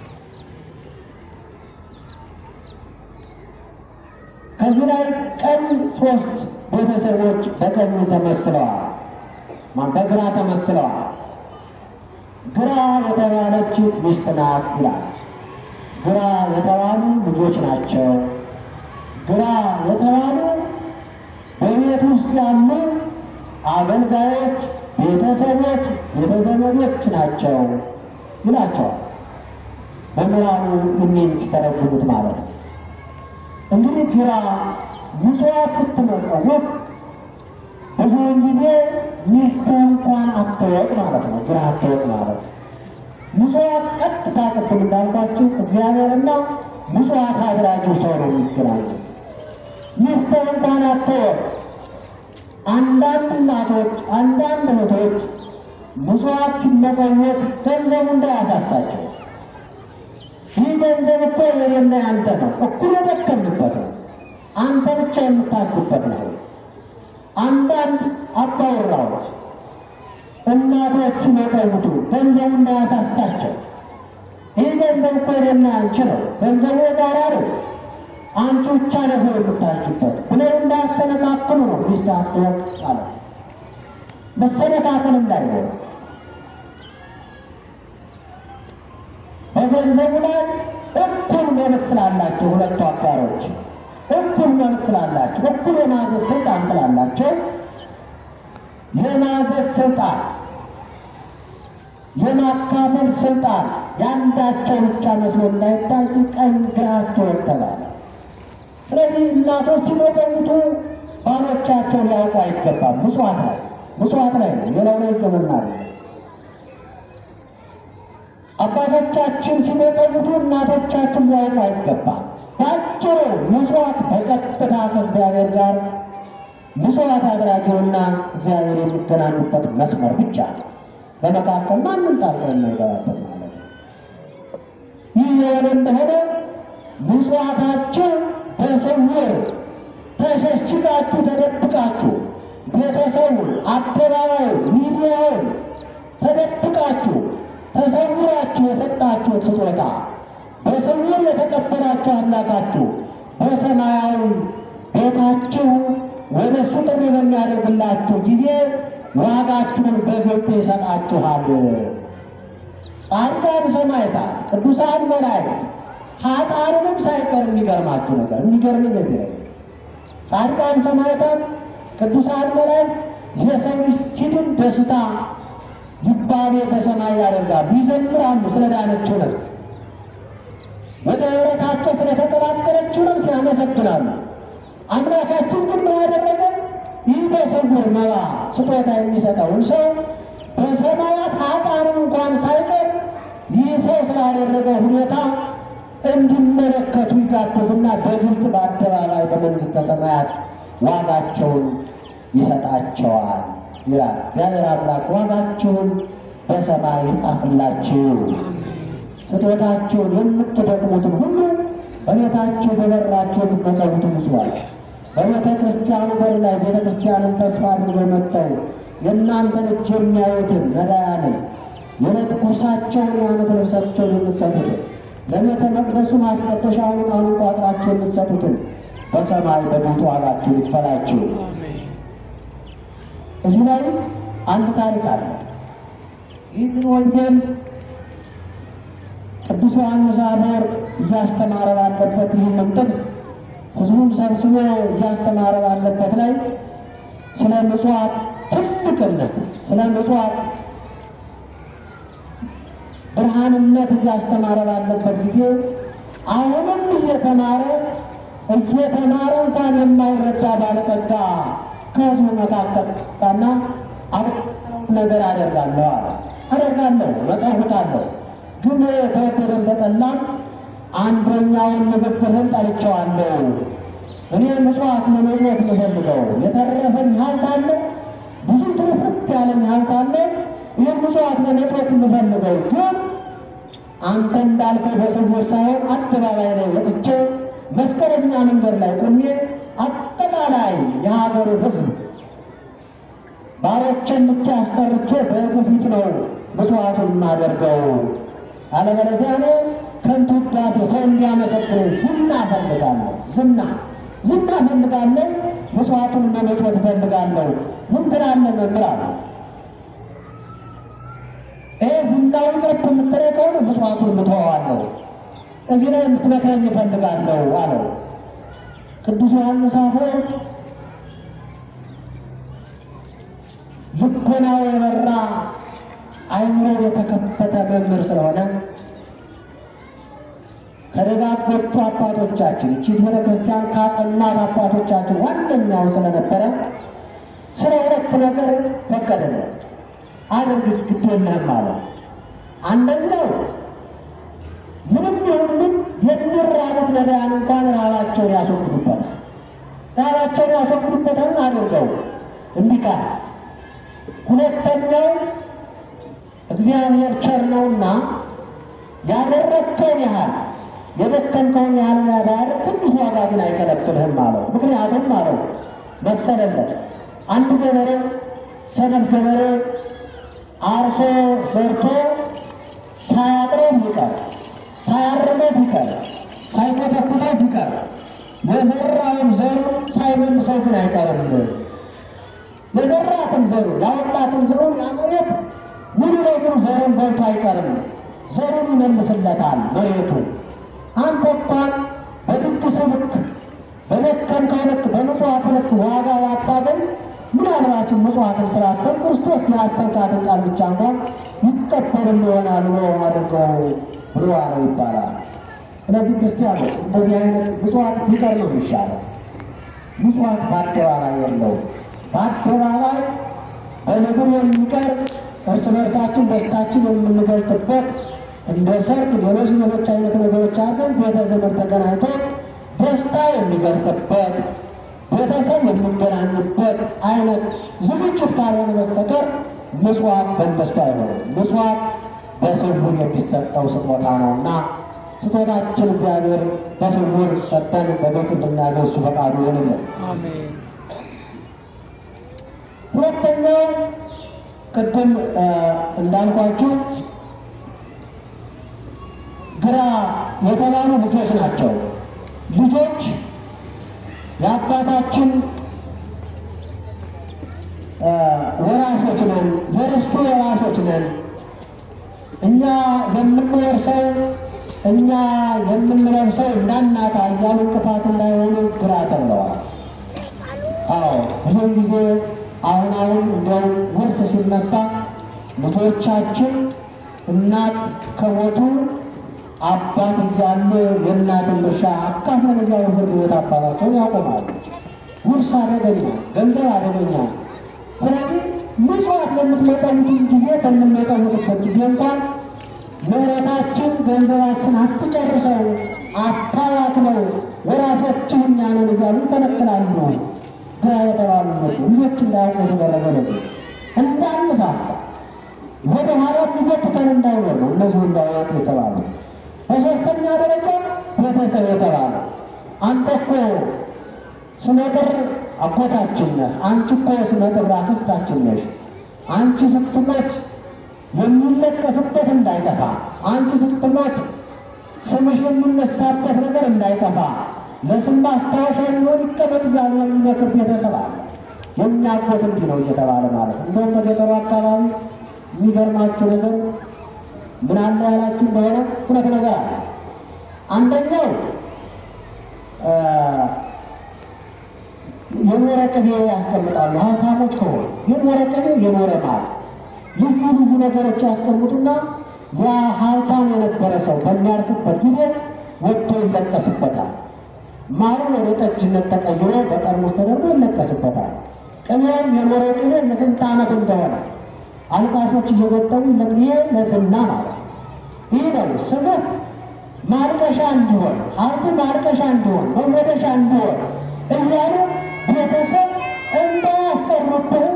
Speaker 2: ከዚህ ላይ ቀኝ ሶስት ቤተሰቦች በቀኝ ተመስለዋል፣ ማን በግራ ተመስለዋል። ግራ የተባለች ሚስት ናት ይላል። ግራ የተባሉ ልጆች ናቸው። ግራ የተባሉ በቤት ውስጥ ያሉ አገልጋዮች፣ ቤተሰቦች፣ ቤተዘመዶች ናቸው ይላቸዋል። መምህራኑ እኒህን ሲተረጉሙት ማለት ነው። እንግዲህ ግራ ምጽዋት ስትመጸውት ብዙውን ጊዜ ሚስትህ እንኳን አትወቅ ማለት ነው። ግራ አትወቅ ማለት ምጽዋት ቀጥታ ቅድም እንዳልኳችሁ እግዚአብሔርና ምጽዋት አድራጊው ሰው ነው የሚገናኙት። ሚስትህ እንኳን አትወቅ። አንዳንድ እናቶች፣ አንዳንድ እህቶች ምጽዋት ሲመጸወት ገንዘቡ እንዳያሳሳቸው። ይህ ገንዘብ እኮ የኔና ያንተ ነው፣ እኩል የደከምንበት ነው። አንተ ብቻ የምታዝበት ነው። አንዳንድ አባወራዎች እናቶች ሲመጸውቱ ገንዘቡ እንዳያሳሳቸው። ይህ ገንዘብ እኮ የኔና ያንቺ ነው፣ ገንዘቡ የጋራ ነው፣ አንቺ ብቻ ነሽ የምታዝበት ብለው እንዳያሰነካክሉ ነው። ሚስት አትወቅ ማለት መሰነካከል እንዳይኖር በገንዘቡ ላይ እኩል መብት ስላላቸው ሁለቱ አጋሮች እኩል መብት ስላላቸው እኩል የማዘዝ ስልጣን ስላላቸው የማዘዝ ስልጣን የማካፈል ስልጣን የአንዳቸው ብቻ መስሎ እንዳይታይ ቀኝ ግራቸውን ተባለ። ስለዚህ እናቶች ሲመጸውቱ ባሎቻቸው ሊያውቁ አይገባም። ምጽዋት ላይ ምጽዋት ላይ ነው፣ ሌላው ላይ ሕክምና ነው። አባቶቻችን ሲመጸውቱ እናቶቻችን ሊያውቁ አይገባም። ባጭሩ ምጽዋት በቀጥታ ከእግዚአብሔር ጋር ምጽዋት አድራጊውና እግዚአብሔር የሚገናኙበት መስመር ብቻ ነው። በመካከል ማንም ጣልቃ የማይገባበት ማለት ነው። ይህ የሆነ እንደሆነ ምጽዋታቸው በስውር ተሸሽጋችሁ ተደብቃችሁ ቤተሰቡን፣ አደባባዩን፣ ሚዲያውን ተደብቃችሁ ተሰውራችሁ የሰጣችሁት ስጦታ በስውር የተቀበላችሁ አምላካችሁ በሰማያዊ ቤታችሁ ወደ እሱ ጥሪ በሚያደርግላችሁ ጊዜ ዋጋችሁን በግልጥ ይሰጣችኋል። ጻድቃን ሰማዕታት፣ ቅዱሳን መላእክት ኃጥአንንም ሳይቀር የሚገርማችሁ ነገር የሚገርምን እዚህ ላይ ጻድቃን ሰማዕታት፣ ቅዱሳን መላእክት የሰው ልጅ ሲድን ደስታ ይባቤ በሰማይ ያደርጋሉ፣ ይዘምራሉ ስለ ዳነችው ነፍስ፣ ወደ ኅብረታቸው ስለተቀላቀለችው ነፍስ ያመሰግናሉ። አምላካችን ግን ምን ያደረገ? ይህ በስውር መባ ስጦታ የሚሰጠውን ሰው በሰማያት ኃጥአንን እንኳን ሳይቀር ይህ ሰው ስላደረገ ሁኔታ እንዲመለከቱ ይጋብዝና በግልጽ በአደባባይ በመንግሥተ ሰማያት ዋጋቸውን ይሰጣቸዋል ይላል። እግዚአብሔር አምላክ ዋጋችሁን በሰማይ ይጻፍላችሁ፣ ስጦታችሁን የምትደክሙትን ሁሉ በቤታችሁ በበራችሁ የምትመጸውቱ ምጽዋት በቤተ ክርስቲያኑ በር ላይ ቤተ ክርስቲያንን ተስፋ አድርገው መጥተው የእናንተን እጅ የሚያዩትን ነዳያንን የዕለት ጉርሳቸውን የዓመት ልብሳቸውን የምትሰጡትን ለቤተ መቅደሱ ማስቀደሻውን ዕቃውን ቋጥራችሁ የምትሰጡትን በሰማይ በቤቱ ዋጋችሁን ይክፈላችሁ። እዚህ ላይ አንድ ታሪክ አለ። ይህንን ወንጌል ቅዱስ ዮሐንስ አፈወርቅ እያስተማረ ባለበት ይህንን ጥቅስ ሕዝቡን ሰብስቦ እያስተማረ ባለበት ላይ ስለ ምጽዋት ትልቅነት፣ ስለ ምጽዋት ብርሃንነት እያስተማረ ባለበት ጊዜ አሁንም እየተማረ እየተማረ እንኳን የማይረዳ ባለጸጋ ከሕዝቡ መካከል ጻና ነገር አደርጋለሁ አለ። አደርጋለሁ፣ መጸውታለሁ፣ ግን ተወደደም ተጠላም አንደኛውን ንግግርህን ጠልቼዋለሁ። እኔ ምጽዋት መመጽወት የምፈልገው የተረፈኝ ሀብት አለ፣ ብዙ ትርፍርፍ ያለኝ ሀብት አለ። ይህን ምጽዋት መመጽወት የምፈልገው ግን አንተ እንዳልከው በስውር ሳይሆን አደባባይ ላይ ወጥቼ መስቀለኛ መንገድ ላይ ቆሜ አጠቃላይ የሀገሩ ሕዝብ ባሮችን ብቻ አስጠርቼ በሕዝብ ፊት ነው ምጽዋቱን የማደርገው። አለበለዚያ እኔ ከንቱ ውዳሴ ሰው እንዲያመሰግነኝ ዝና እፈልጋለሁ። ዝና ዝና እፈልጋለሁ። ምጽዋቱን መመጽወት እፈልጋለሁ። ምን ትላለህ መምህር አለው። ይህ ዝናዊ ቅርብ የምትለኝ ከሆነ ምጽዋቱን ምተዋዋለሁ። እዚህ ላይ የምትመክረኝ እፈልጋለሁ አለው። ቅዱስ ዮሐንስ አፈወርቅ ልቦናው የበራ አይምሮ የተከፈተ መምህር ስለሆነ ከደጋጎቹ አባቶቻችን እቺ ቤተ ክርስቲያን ካጸናት አባቶቻችን ዋነኛው ስለነበረ ስለ ሁለት ነገር ፈቀደለት። አድርግ ግድ የለህም አለው። አንደኛው ምንም ይሁን ምን የሚራቡት ነዳያን እንኳን ረሃባቸውን ያስወግዱበታል። ረሃባቸውን ያስወግዱበታል አድርገው እምቢ ካለ ሁለተኛው እግዚአብሔር ቸር ነውና ያደረግከውን ያህል የደከምከውን ያህል ባያደርግ ትንሽ ዋጋ ግን አይከለክልህም አለው። ምክንያቱም አለው መሰለለት አንድ ገበሬ ሰነፍ ገበሬ አርሶ ዘርቶ ሳያጥረው ቢቀር ሳያርመው ቢቀር ሳይኮተኩተው ቢቀር የዘራውን ዘሩ ሳይመልሰው ግን አይቀርም። የዘራትን ዘሩ ያወጣትን ዘሩን ያ መሬት ሙሉ ለሙሉ ዘሩን በልቶ አይቀርም። ዘሩን ይመልስለታል መሬቱ። አንተ እንኳን በድግስ ልክ በደከምከው ልክ በምጽዋት ልክ ዋጋ ባታገኝ ምናልባትም ምጽዋትን ስላሰብ ክርስቶስ ያሰብካትን ቃል ብቻ እንኳን ይቀበልም ይሆናል ብሎ አድርገው ብሎ አለው ይባላል። ስለዚህ ክርስቲያኖች እንደዚህ አይነት ምጽዋት ቢቀር ነው የሚሻለው። ምጽዋት በአደባባይ የለውም። በአደባባይ በምድር የሚቀር እርስ በርሳችን ደስታችን የምንገልጥበት እንደ ሰርግ፣ ሌሎች ሌሎች አይነት ነገሮች አድርገን ቤተ ዘመድ ተገናኝቶ ደስታ የሚገልጽበት ቤተሰብ የሚገናኙበት አይነት ዝግጅት ካልሆነ በስተቀር ምጽዋት በእነሱ አይሆንም። ምጽዋት በስውር የሚሰጠው ስጦታ ነውና ስጦታችን እግዚአብሔር በስውር ሰጠን በግልጽ እንድናገኝ እሱ ፈቃዱ ይሆንልን።
Speaker 1: አሜን።
Speaker 2: ሁለተኛው ቅድም እንዳልኳችሁ ግራ የተባሉ ልጆች ናቸው። ልጆች የአባታችን ወራሾች ነን፣ የርስቱ ወራሾች ነን። እኛ የምንወርሰው እኛ የምንለብሰው እንዳናጣ እያሉ እንቅፋት እንዳይሆኑ ግራ ተብለዋል። አዎ ብዙውን ጊዜ አሁን አሁን እንዲያውም ውርስ ሲነሳ ልጆቻችን እናት ከሞቱ አባት እያሉ የእናትን ድርሻ አካፍለን እያሉ ፍርድ ቤት አባታቸውን ያቆማሉ። ውርስ አደገኛ፣ ገንዘብ አደገኛ። ስለዚህ ምጽዋት በምትመጸውቱም ጊዜ በምንመጸውትበት ጊዜ እንኳን ንብረታችን ገንዘባችን አትጨርሰው፣ አታባክነው፣ ወራሾችህ እኛ ነን እያሉ ይከለክላሉ። ግራ የተባሉ ልጆች ልጆች እንዳያውቁ የተደረገ ለዚህ እንዳንሳሳ ወደ ኋላ የሚጎትተን እንዳይኖር ነው። እነዚሁ እንዳያውቁ የተባሉ በሶስተኛ ደረጃ ቤተሰብ የተባለ አንተ እኮ ስመጥር አጎታችን ነህ፣ አንቺ እኮ ስመጥር አክስታችን ነሽ። አንቺ ስትሞት የሚለቀስበት እንዳይጠፋ፣ አንቺ ስትሞት ስምሽ የሚነሳበት ነገር እንዳይጠፋ ለስም ማስታወሻ የሚሆን ይቀመጥ እያሉ የሚመክር ቤተሰብ አለ። የእኛ አጎት እንዲህ ነው እየተባለ ማለት ነው። እንደውም በገጠሩ አካባቢ የሚገርማችሁ ነገር ምን አለ ያላችሁ እንደሆነ ሁለት ነገር አለ። አንደኛው የኖረ ቅቤ ያስቀምጣሉ። ሀብታሞች ከሆኑ የኖረ ቅቤ የኖረ ማር ልዩ ልዩ ነገሮች ያስቀምጡና ያ ሀብታም የነበረ ሰው በሚያርፍበት ጊዜ ወጥቶ ይለቀስበታል። ማሩ ወደ ጠጅነት ተቀይሮ በጠርሙስ ተደርጎ ይለቀስበታል። ቅቤም የኖረ ቅቤ የስንት ዓመት እንደሆነ አልቃሾች እየገጠሙ ይሄ ለዝና ማለት ነው። ይህ ነው ስምህ ማልቀሻ እንዲሆን፣ ሀብት ማልቀሻ እንዲሆን፣ መወደሻ እንዲሆን እያሉ ቤተሰብ እንዳያስቀሩብህ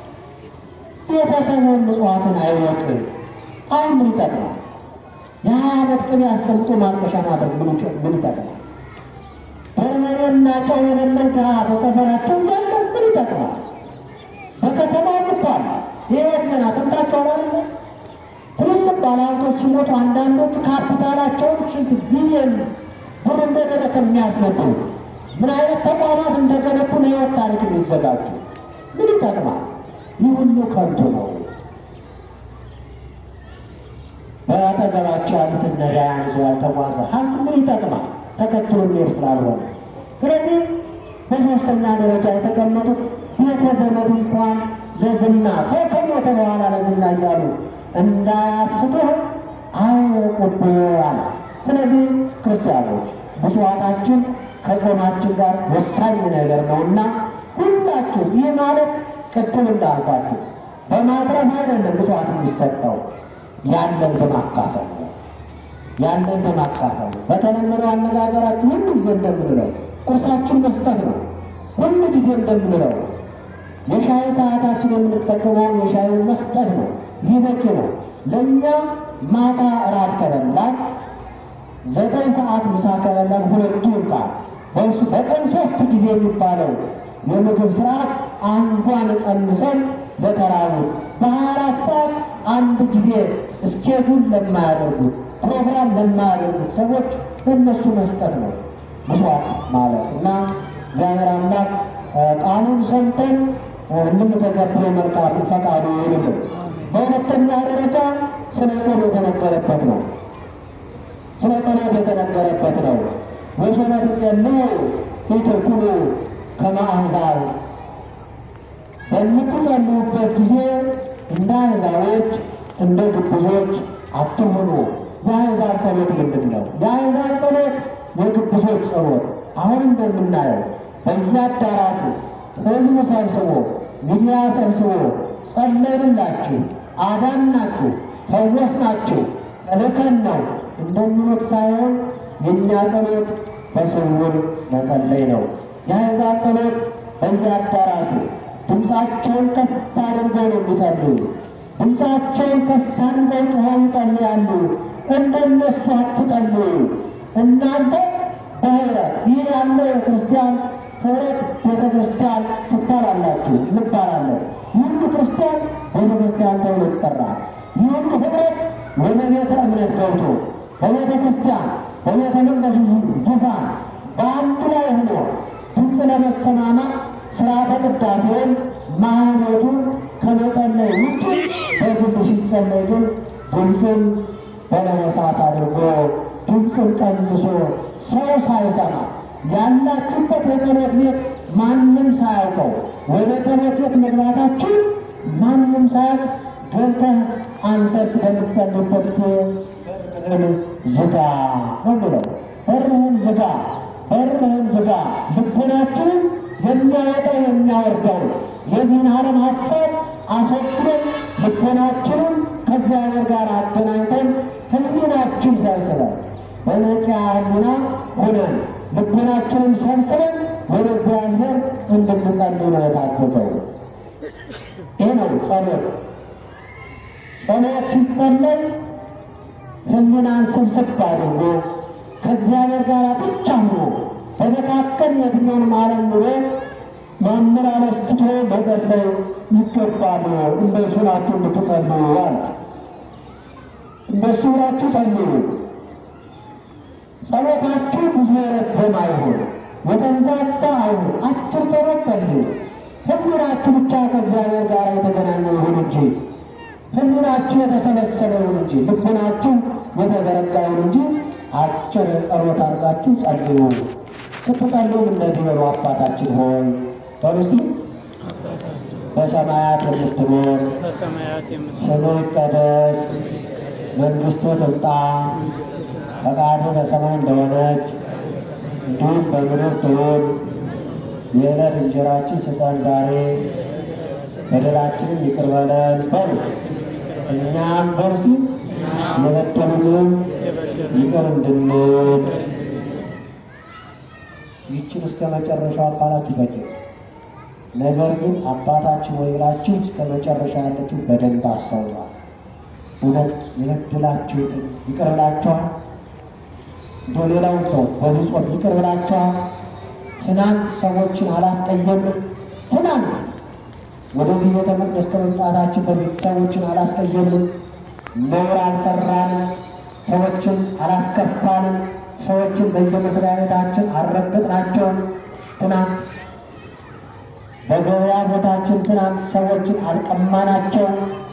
Speaker 2: ቤተሰቡን ምጽዋትን አይወቅ። አሁን ምን ይጠቅማል? የሀያ ዓመት ቅቤ አስቀምጦ ማልቀሻ ማድረግ ምን ይጠቅማል? በርበሬና ጨው የሌለው ድሃ በሰፈራቸው ያለ ምን ይጠቅማል? በከተማም እኮ አለ የህይወት ዜና ሰምታችኋል አይደል? ትልልቅ ባለሀብቶች ሲሞቱ አንዳንዶቹ ካፒታላቸውን ስንት ቢሊዮን ብር እንደደረሰ የሚያስነዱ ምን አይነት ተቋማት እንደገነቡ ለህይወት ታሪክ የሚዘጋጁ ምን ይጠቅማል? ይህ ሁሉ ከንቱ ነው። በአጠገባቸው ያሉትን ነዳያን ይዞ ያልተጓዘ ሀብት ምን ይጠቅማል? ተከትሎ የሚሄድ ስላልሆነ። ስለዚህ በሶስተኛ ደረጃ የተቀመጡት ቤተ ዘመድ እንኳን ለዝና ሰው ከሞተ በኋላ ለዝና እያሉ እንዳያስቱህ አወቁብህ አለ። ስለዚህ ክርስቲያኖች ምጽዋታችን ከጾማችን ጋር ወሳኝ ነገር ነውና ሁላችሁ ይህ ማለት ቅድም እንዳልኳችሁ በማትረፍ አይደለም ምጽዋት የሚሰጠው ያለን በማካፈል ነው። ያለን በማካፈል ነው። በተለመደው አነጋገራችሁ ሁሉ ጊዜ እንደምንለው ቁርሳችን መስጠት ነው። ሁሉ ጊዜ እንደምንለው የሻይ ሰዓታችን የምንጠቀመውን የሻዩን መስጠት ነው። ይህ በቂ ነው። ለእኛ ማታ እራት ከበላን ዘጠኝ ሰዓት ምሳ ከበላን ሁለቱ ይብቃል። በሱ በቀን ሶስት ጊዜ የሚባለው የምግብ ስርዓት አንዷን ቀንሰን ለተራቡት በሀያ አራት ሰዓት አንድ ጊዜ እስኬጁል ለማያደርጉት ፕሮግራም ለማያደርጉት ሰዎች ለእነሱ መስጠት ነው ምስዋት ማለት እና እግዚአብሔር አምላክ ቃሉን ሰምተን እንድንተገብረው መልካም ፈቃዱ ይሁንልን። በሁለተኛ ደረጃ ስለ ጾም የተነገረበት ነው። ስለ ጸሎት የተነገረበት ነው። ወሶበ ትጸልዩ ኢትኩኑ ከመ አሕዛብ፣ በምትጸልዩበት ጊዜ እንደ አሕዛቦች እንደ ግብዞች አትሁኑ። የአሕዛብ ጸሎት ምንድን ነው? የአሕዛብ ጸሎት የግብዞች ጸሎት አሁን እንደምናየው በየአዳራሹ ሕዝብ ሰብስቦ ሚዲያ ሰብስቦ ጸለይንላችሁ፣ አዳናችሁ፣ ፈወስናችሁ፣ ተልከን ነው እንደሚሉት ሳይሆን የእኛ ጸሎት በስውር መጸለይ ነው። የአሕዛብ ጸሎት በየአዳራሹ ድምፃቸውን ከፍ አድርገው ነው የሚጸልዩት። ድምፃቸውን ከፍ አድርገው ጮኸው ይጸልያሉ። እንደነሱ አትጸልዩ እናንተ በህብረት ይህ ያለው የክርስቲያን ህብረት ቤተ ክርስቲያን ትባላላችሁ እንባላለን። ሁሉ ክርስቲያን ቤተ ክርስቲያን ተብሎ ይጠራል። ይህ ሁሉ ህብረት ወደ ቤተ እምነት ገብቶ በቤተ ክርስቲያን በቤተ መቅደሱ ዙፋን በአንድ ላይ ሆኖ ድምፅ ለመሰማማት ስርዓተ ቅዳሴውን ማህሌቱን ከመጸለይ ውጭ በግል ሲጸለይ ግን ድምፅን በለሆሳስ አድርጎ ድምፅን ቀንሶ ሰው ሳይሰማ ያላችሁበት የጸሎት ቤት ማንም ሳያውቀው ወደ ጸሎት ቤት መግባታችሁ ማንም ሳያውቅ ገብተህ አንተስ በምትጸልይበት ጊዜ በርህን ዝጋ ነው የሚለው። በርህን ዝጋ፣ በርህን ዝጋ። ልቦናችንን የሚያወጣው የሚያወርደው የዚህን ዓለም ሀሳብ አስወግደን ልቦናችንን ከእግዚአብሔር ጋር አገናኝተን ህሊናችን ሰብስበን በነቂያ ህሊና ሆነን ልቦናችንን ሰብስበን ወደ እግዚአብሔር እንድንጸልይ ነው የታዘዘው። ይህ ነው ጸሎት። ጸሎት ሲጸለይ ህሊናን ስብስብ አድርጎ ከእግዚአብሔር ጋር ብቻ ሆኖ በመካከል የትኛውንም ዓለም ኑሮ ማመላለስ ትቶ መጸለይ ይገባል። እንደሱ ናችሁ እንድትጸልዩ አለ። እንደሱ ናችሁ ጸልዩ። ጸሎታችሁ ብዙ የረዘመ አይሁን፣ የተንዛዛ አይሁን። አጭር ጸሎት ጸልዩ። ህሊናችሁ ብቻ ከእግዚአብሔር ጋር የተገናኘ ይሁን እንጂ ህሊናችሁ የተሰበሰበ ይሁን እንጂ ልቡናችሁ የተዘረጋ ይሁን እንጂ አጭር ጸሎት አድርጋችሁ ጸልዩ። ስትጸልዩም እንደዚህ በሉ፣ አባታችን ሆይ በሉ እስቲ
Speaker 1: አባታችን
Speaker 2: በሰማያት የምትኖር
Speaker 1: በሰማያት የምትኖር
Speaker 2: ስምህ ይቀደስ፣ መንግሥትህ ትምጣ፣ ፈቃድህ በሰማይ እንደሆነች እንዲሁም በምድር ትሁን። የዕለት እንጀራችን ስጠን ዛሬ፣ በደላችንም ይቅር በለን በሉ እኛም በርሲ የበደሉንም ይቅር እንድንል ይችን እስከ መጨረሻው አካላችሁ በቂ ነው። ነገር ግን አባታችን ወይ ብላችሁ እስከ መጨረሻ ያለችው በደንብ አስተውሏል። እውነት የበደላችሁትን ይቅር ብላችኋል? እንደ ሌላውን ተው፣ በዚህ ጾም ይቅር ብላችኋል? ትናንት ሰዎችን አላስቀየምንም? ትናንት ወደዚህ ቤተ መቅደስ ከመምጣታችን በፊት ሰዎችን አላስቀየምንም? ነውር አልሰራንም? ሰዎችን አላስከፋንም? ሰዎችን በየመስሪያ ቤታችን አልረገጥናቸውም? ትናንት በገበያ ቦታችን ትናንት ሰዎችን አልቀማናቸው።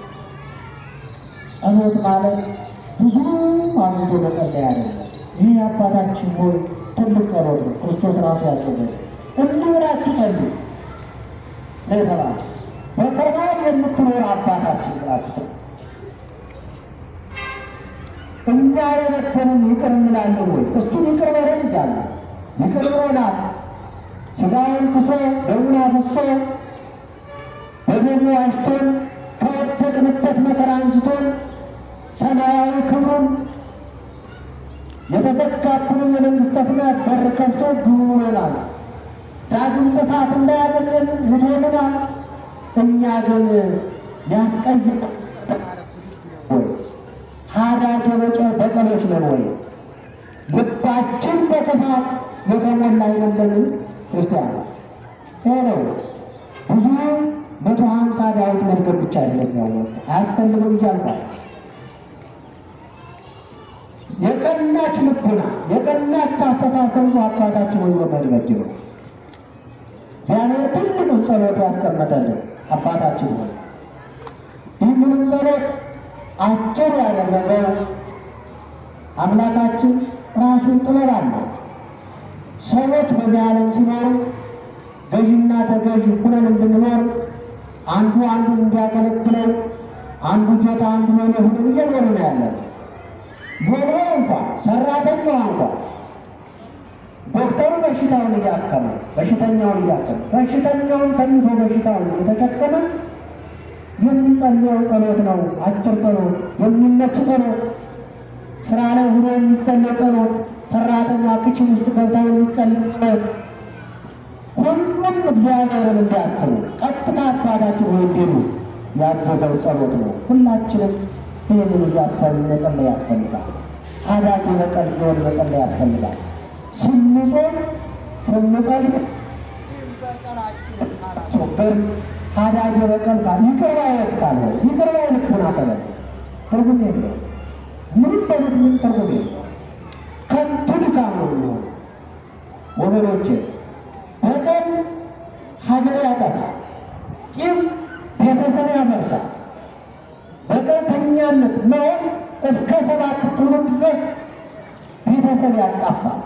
Speaker 2: ጸሎት ማለት ብዙ አብዝቶ መጸለይ አይደለም። ይህ አባታችን ሆይ ትልቅ ጸሎት ነው። ክርስቶስ ራሱ ያዘዘን እንዲህ ብላችሁ ጸልዩ ነው የተባለ። በሰማይ የምትኖር አባታችን ብላችሁ ጸልዩ። እኛ የበደሉን ይቅር እንላለን ወይ? እሱን ይቅር በለን እያለ ይቅር ብሎናል። ሥጋውን ክሶ ደሙን አፍሶ በደሙ ዋጅቶን ከወደቅንበት መከራ አንስቶን ሰማያዊ ክብሩን የተዘጋብንን የመንግሥተ ሰማያት በር ከፍቶ ግቡ ብሎናል። ዳግም ጥፋት እንዳያገኘን ውቶልናል። እኛ ግን ያስቀይ ወይ ሀዳተ በቀሎች ነን ወይ? ልባችን በክፋት የተሞላ አይደለምን? ክርስቲያኖች ይሄ ነው ብዙ መቶ ሀምሳ ዳዊት መድገም ብቻ አይደለም ያወቅ አያስፈልግም እያልኳል። የቀናች ልቡና የቀናች አስተሳሰብ ይዞ አባታችን ወይ በመድመድ ነው እግዚአብሔር ትልቁን ጸሎት ያስቀመጠልን አባታችን ሆይ ይህንንም ጸሎት አጭር ያደረገው አምላካችን ራሱን ጥበብ አለው። ሰዎች በዚህ ዓለም ሲኖሩ ገዥና ተገዥ ሁነን እንድንኖር አንዱ አንዱን እንዲያገለግለው አንዱ ጌታ አንዱ ሎሌ ሁነን እየኖር ነው ያለን። ሎሌ እንኳን ሰራተኛዋ እንኳን ዶክተሩ በሽታውን እያከመ በሽተኛውን እያከመ በሽተኛውን ተኝቶ በሽታውን እየተሸከመ የሚጸልየው ጸሎት ነው። አጭር ጸሎት፣ የሚመች ጸሎት፣ ስራ ላይ ሆኖ የሚጸለይ ጸሎት፣ ሰራተኛ ክችን ውስጥ ገብታ የሚጸልይ ጸሎት፣ ሁሉም እግዚአብሔርን እንዲያስቡ ቀጥታ አባታችን ወይ እንዲሉ ያዘዘው ጸሎት ነው። ሁላችንም ይህንን እያሰብን መጸለይ ያስፈልጋል። አዳጊ በቀል እየሆን መጸለይ ያስፈልጋል። ስንጾም ስንጸልይ ሶበር ሀዳጅ በቀል ካል ይቅር ባዮች ካልሆነ ይቅር ባይ ልቡና ከሌለ ትርጉም የለው። ምንም በሉት ምን ትርጉም የለው። ከንቱ ድካም ነው የሚሆነው። ወገኖቼ በቀል ሀገር ያጠፋል፣ ቂም ቤተሰብ ያፈርሳል። በቀልተኛነት መሆን እስከ ሰባት ትውልድ ድረስ ቤተሰብ ያጣፋል።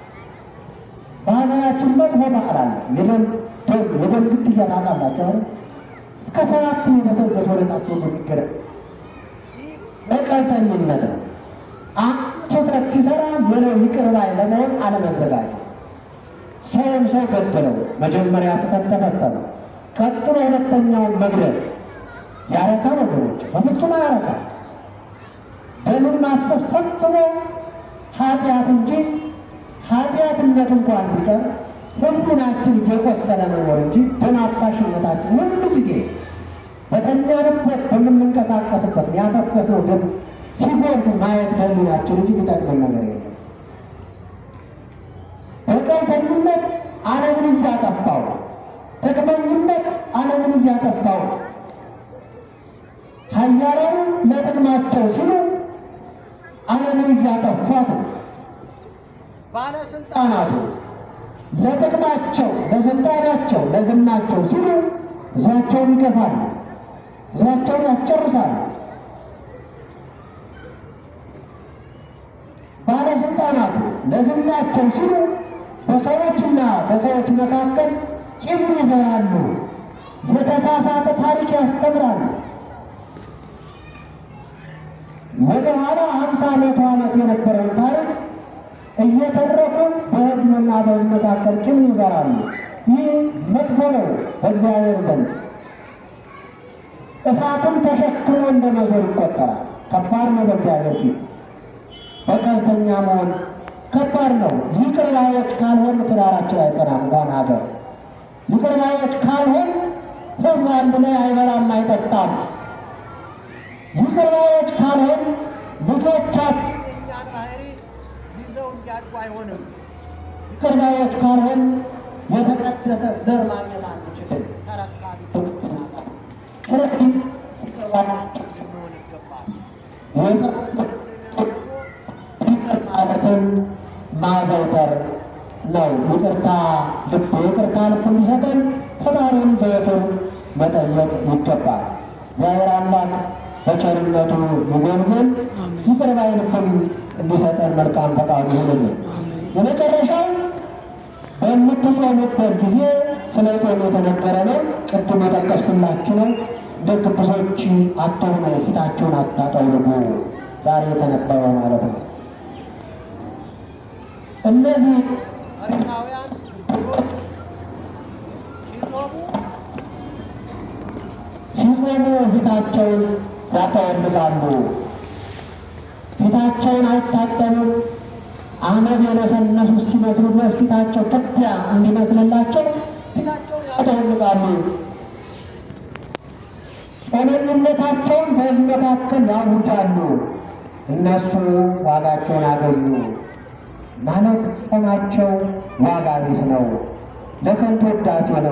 Speaker 2: በሀገራችን መጥፎ ባህል አለ። የደም የደም ግድያ ታውቃላችሁ አይደል? እስከ ሰባት ቤተሰብ ድረስ ወደታቸው የሚገረ በቀልተኝነት ነው። አንድ ስህተት ሲሰራ ሌላው ይቅር ባይ ለመሆን አለመዘጋጀት። ሰውን ሰው ገደለው፣ መጀመሪያ ስህተት ተፈጸመ። ቀጥሎ ሁለተኛውን መግደል ያረካል? ወገኖች በፍጹም አያረካል። ደምን ማፍሰስ ፈጽሞ ኃጢአት እንጂ ኃጢአትነት እንኳን ቢቀር ህሊናችን እየቆሰለ መኖር እንጂ ደም አፍሳሽነታችን ሁሉ ጊዜ በተኛንበት በምንንቀሳቀስበት ያፈሰስነው ደም ሲጎርፍ ማየት በህሊናችን እንጂ የሚጠቅመን ነገር የለም። በቀልተኝነት ዓለምን እያጠፋው፣ ጥቅመኝነት ዓለምን እያጠፋው፣ ኃያላኑ ለጥቅማቸው ሲሉ ዓለምን እያጠፏት ነው። ባለስልጣናቱ ለጥቅማቸው፣ ለስልጣናቸው፣ ለዝናቸው ሲሉ ህዝባቸውን ይገፋሉ፣ ህዝባቸውን ያስጨርሳሉ። ባለስልጣናቱ ለዝናቸው ሲሉ በሰዎችና በሰዎች መካከል ቂምን ይዘራሉ፣ የተሳሳተ ታሪክ ያስተምራሉ። ወደ ኋላ ሀምሳ መቶ ዓመት የነበረውን ታሪክ እየተረኩ በህዝብና በህዝብ መካከል ቂም ይዘራሉ። ይህ መጥፎ ነው በእግዚአብሔር ዘንድ። እሳትም ተሸክሞ እንደ መዞር ይቆጠራል። ከባድ ነው በእግዚአብሔር ፊት በቀልተኛ መሆን ከባድ ነው። ይቅር ባዮች ካልሆን ትዳራችን አይጸናም። እንኳን ሀገር ይቅር ባዮች ካልሆን ህዝብ አንድ ላይ አይበላም አይጠጣም። ይቅር ባዮች ካልሆን ልጆቻችን የእኛን ባህሪ ይዘው እንዲያድጉ አይሆንም። ይቅር ባዮች ካልሆን የተቀደሰ ዘር ማግኘት አንችልም። ተረካቢ ስለዚህ ይቅር ባዮች ልንሆን ይገባል። የጸሎት ይቅር ማለትን ማዘውተር ነው። ይቅርታ ልብ ይቅርታ ልብ እንዲሰጠን ፈጣሪን ዘወትር መጠየቅ ይገባል። እግዚአብሔር አምላክ በቸርነቱ ይጎብኘን፣ ይቅር ባይ ልብን እንዲሰጠን መልካም ፈቃዱ ይሁንልን። የመጨረሻው በምትጾሙበት ጊዜ ስለ ጾም የተነገረ ነው። ቅድም የጠቀስኩላችሁ ነው። እንደ ግብዞች አትሁኑ፣ ፊታችሁን አታጠውልጉ። ዛሬ የተነበረው ማለት ነው። እነዚህ ፈሪሳውያን ግብዞች ሲጾሙ ሲጾሙ ፊታቸውን ያጠወልጋሉ። ፊታቸውን አይታጠቡም። አመድ የነሰነሱ እስኪመስሉ ድረስ ፊታቸው ትቢያ እንዲመስልላቸው ፊታቸውን ያጠወልጋሉ። ጾመኝነታቸውን በሕዝብ መካከል ያውጃሉ። እነሱ ዋጋቸውን አገኙ ማለት ጾማቸው ዋጋ ቢስ ነው፣ ለከንቱ ውዳሴ ነው።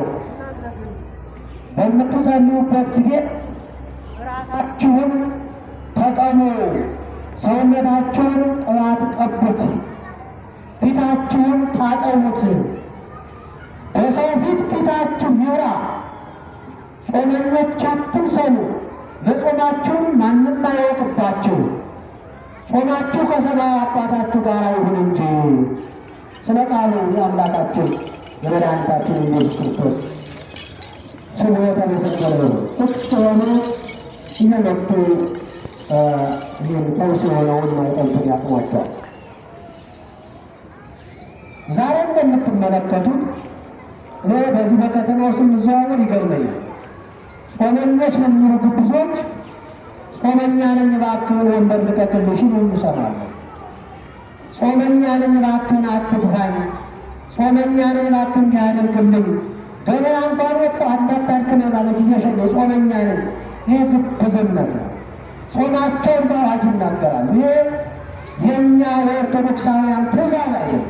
Speaker 2: በምትጸልዩበት ጊዜ ራሳችሁን ተቀሙ፣ ሰውነታችሁን ቅባት ቀቡት፣ ፊታችሁን ታጠቡት። በሰው ፊት ፊታችሁ ይውራ። ጾመኞች አትምሰሉ፣ መጾማችሁን ማንም አያውቅባችሁ። ጾማችሁ ከሰማይ አባታችሁ ጋር ይሁን እንጂ። ስለ ቃሉ የአምላካችን የመድኃኒታችን የኢየሱስ ክርስቶስ ስሙ የተመሰገነ ነው። ቁጭ ሆኖ እየመጡ ይህን ፈውስ የሆነውን ማይጠንቱን ያጥሟቸዋል። ዛሬ እንደምትመለከቱት እኔ በዚህ በከተማው ስንዘዋወር ይገርመኛል። ጾመኞች ነው የሚሉ ግብዞች ጾመኛ ነኝ እባክህን ወንበር ልቀቅልኝ ሲሉ እንሰማለን። ጾመኛ ነኝ እባክህን አትግፋኝ፣ ጾመኛ ነኝ እባክህን እንዲህ አድርግልኝ፣ ገበያ እንኳን ወጥተህ እንዳታድክም ማለት እየሸኘ ጾመኛ ነኝ። ይህ ግብዝነት ነው። ጾማቸውን በአዋጅ ይናገራሉ። ይሄ የእኛ የኦርቶዶክሳውያን ትእዛዝ አይደለም።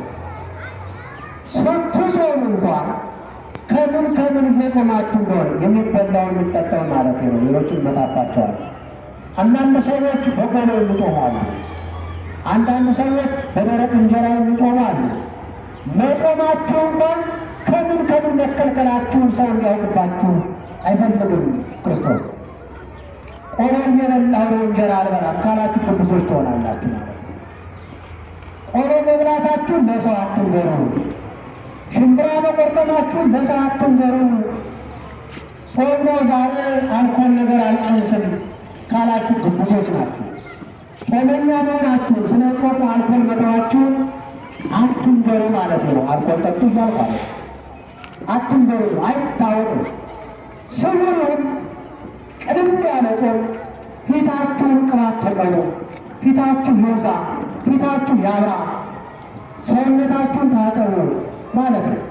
Speaker 2: ስትጾም እንኳን ከምን ከምን እየጾማችሁ እንደሆነ የሚበላውን የሚጠጣውን ማለት ነው። ሌሎችን መጣባቸዋል። አንዳንድ ሰዎች በቆሎ የሚጾማሉ። አንዳንድ ሰዎች በደረቅ እንጀራ የሚጾሙ አሉ። መጾማችሁ እንኳን ከምን ከምን መከልከላችሁን ሰው እንዲያውቅባችሁ አይፈልግም ክርስቶስ። ቆሎ እየበላሁ ነው እንጀራ አልበላም ካላችሁ ቅዱሶች ትሆናላችሁ ማለት ነው። ቆሎ መብላታችሁን ለሰው አትንገሩ። ሽምብራ መቆርጠማችሁን ለሰው አትንገሩ። ጾም ነው ዛሬ አልኮል ነገር አልቀምስም ካላችሁ ግብዞች ናችሁ። ጾመኛ መሆናችሁን ስለ ጾሙ አልኮል መተዋችሁን አትንገሩ ማለት ነው። አልኮል ጠጡ እያልኩ አለ አትንገሩት ነው፣ አይታወቅም። ስውሩን ቅድም ያለ ጾም ፊታችሁን ቅባት ተቀቡ፣ ፊታችሁ ይውዛ፣ ፊታችሁ ያብራ፣ ሰውነታችሁን ታጠቡ ማለት ነው።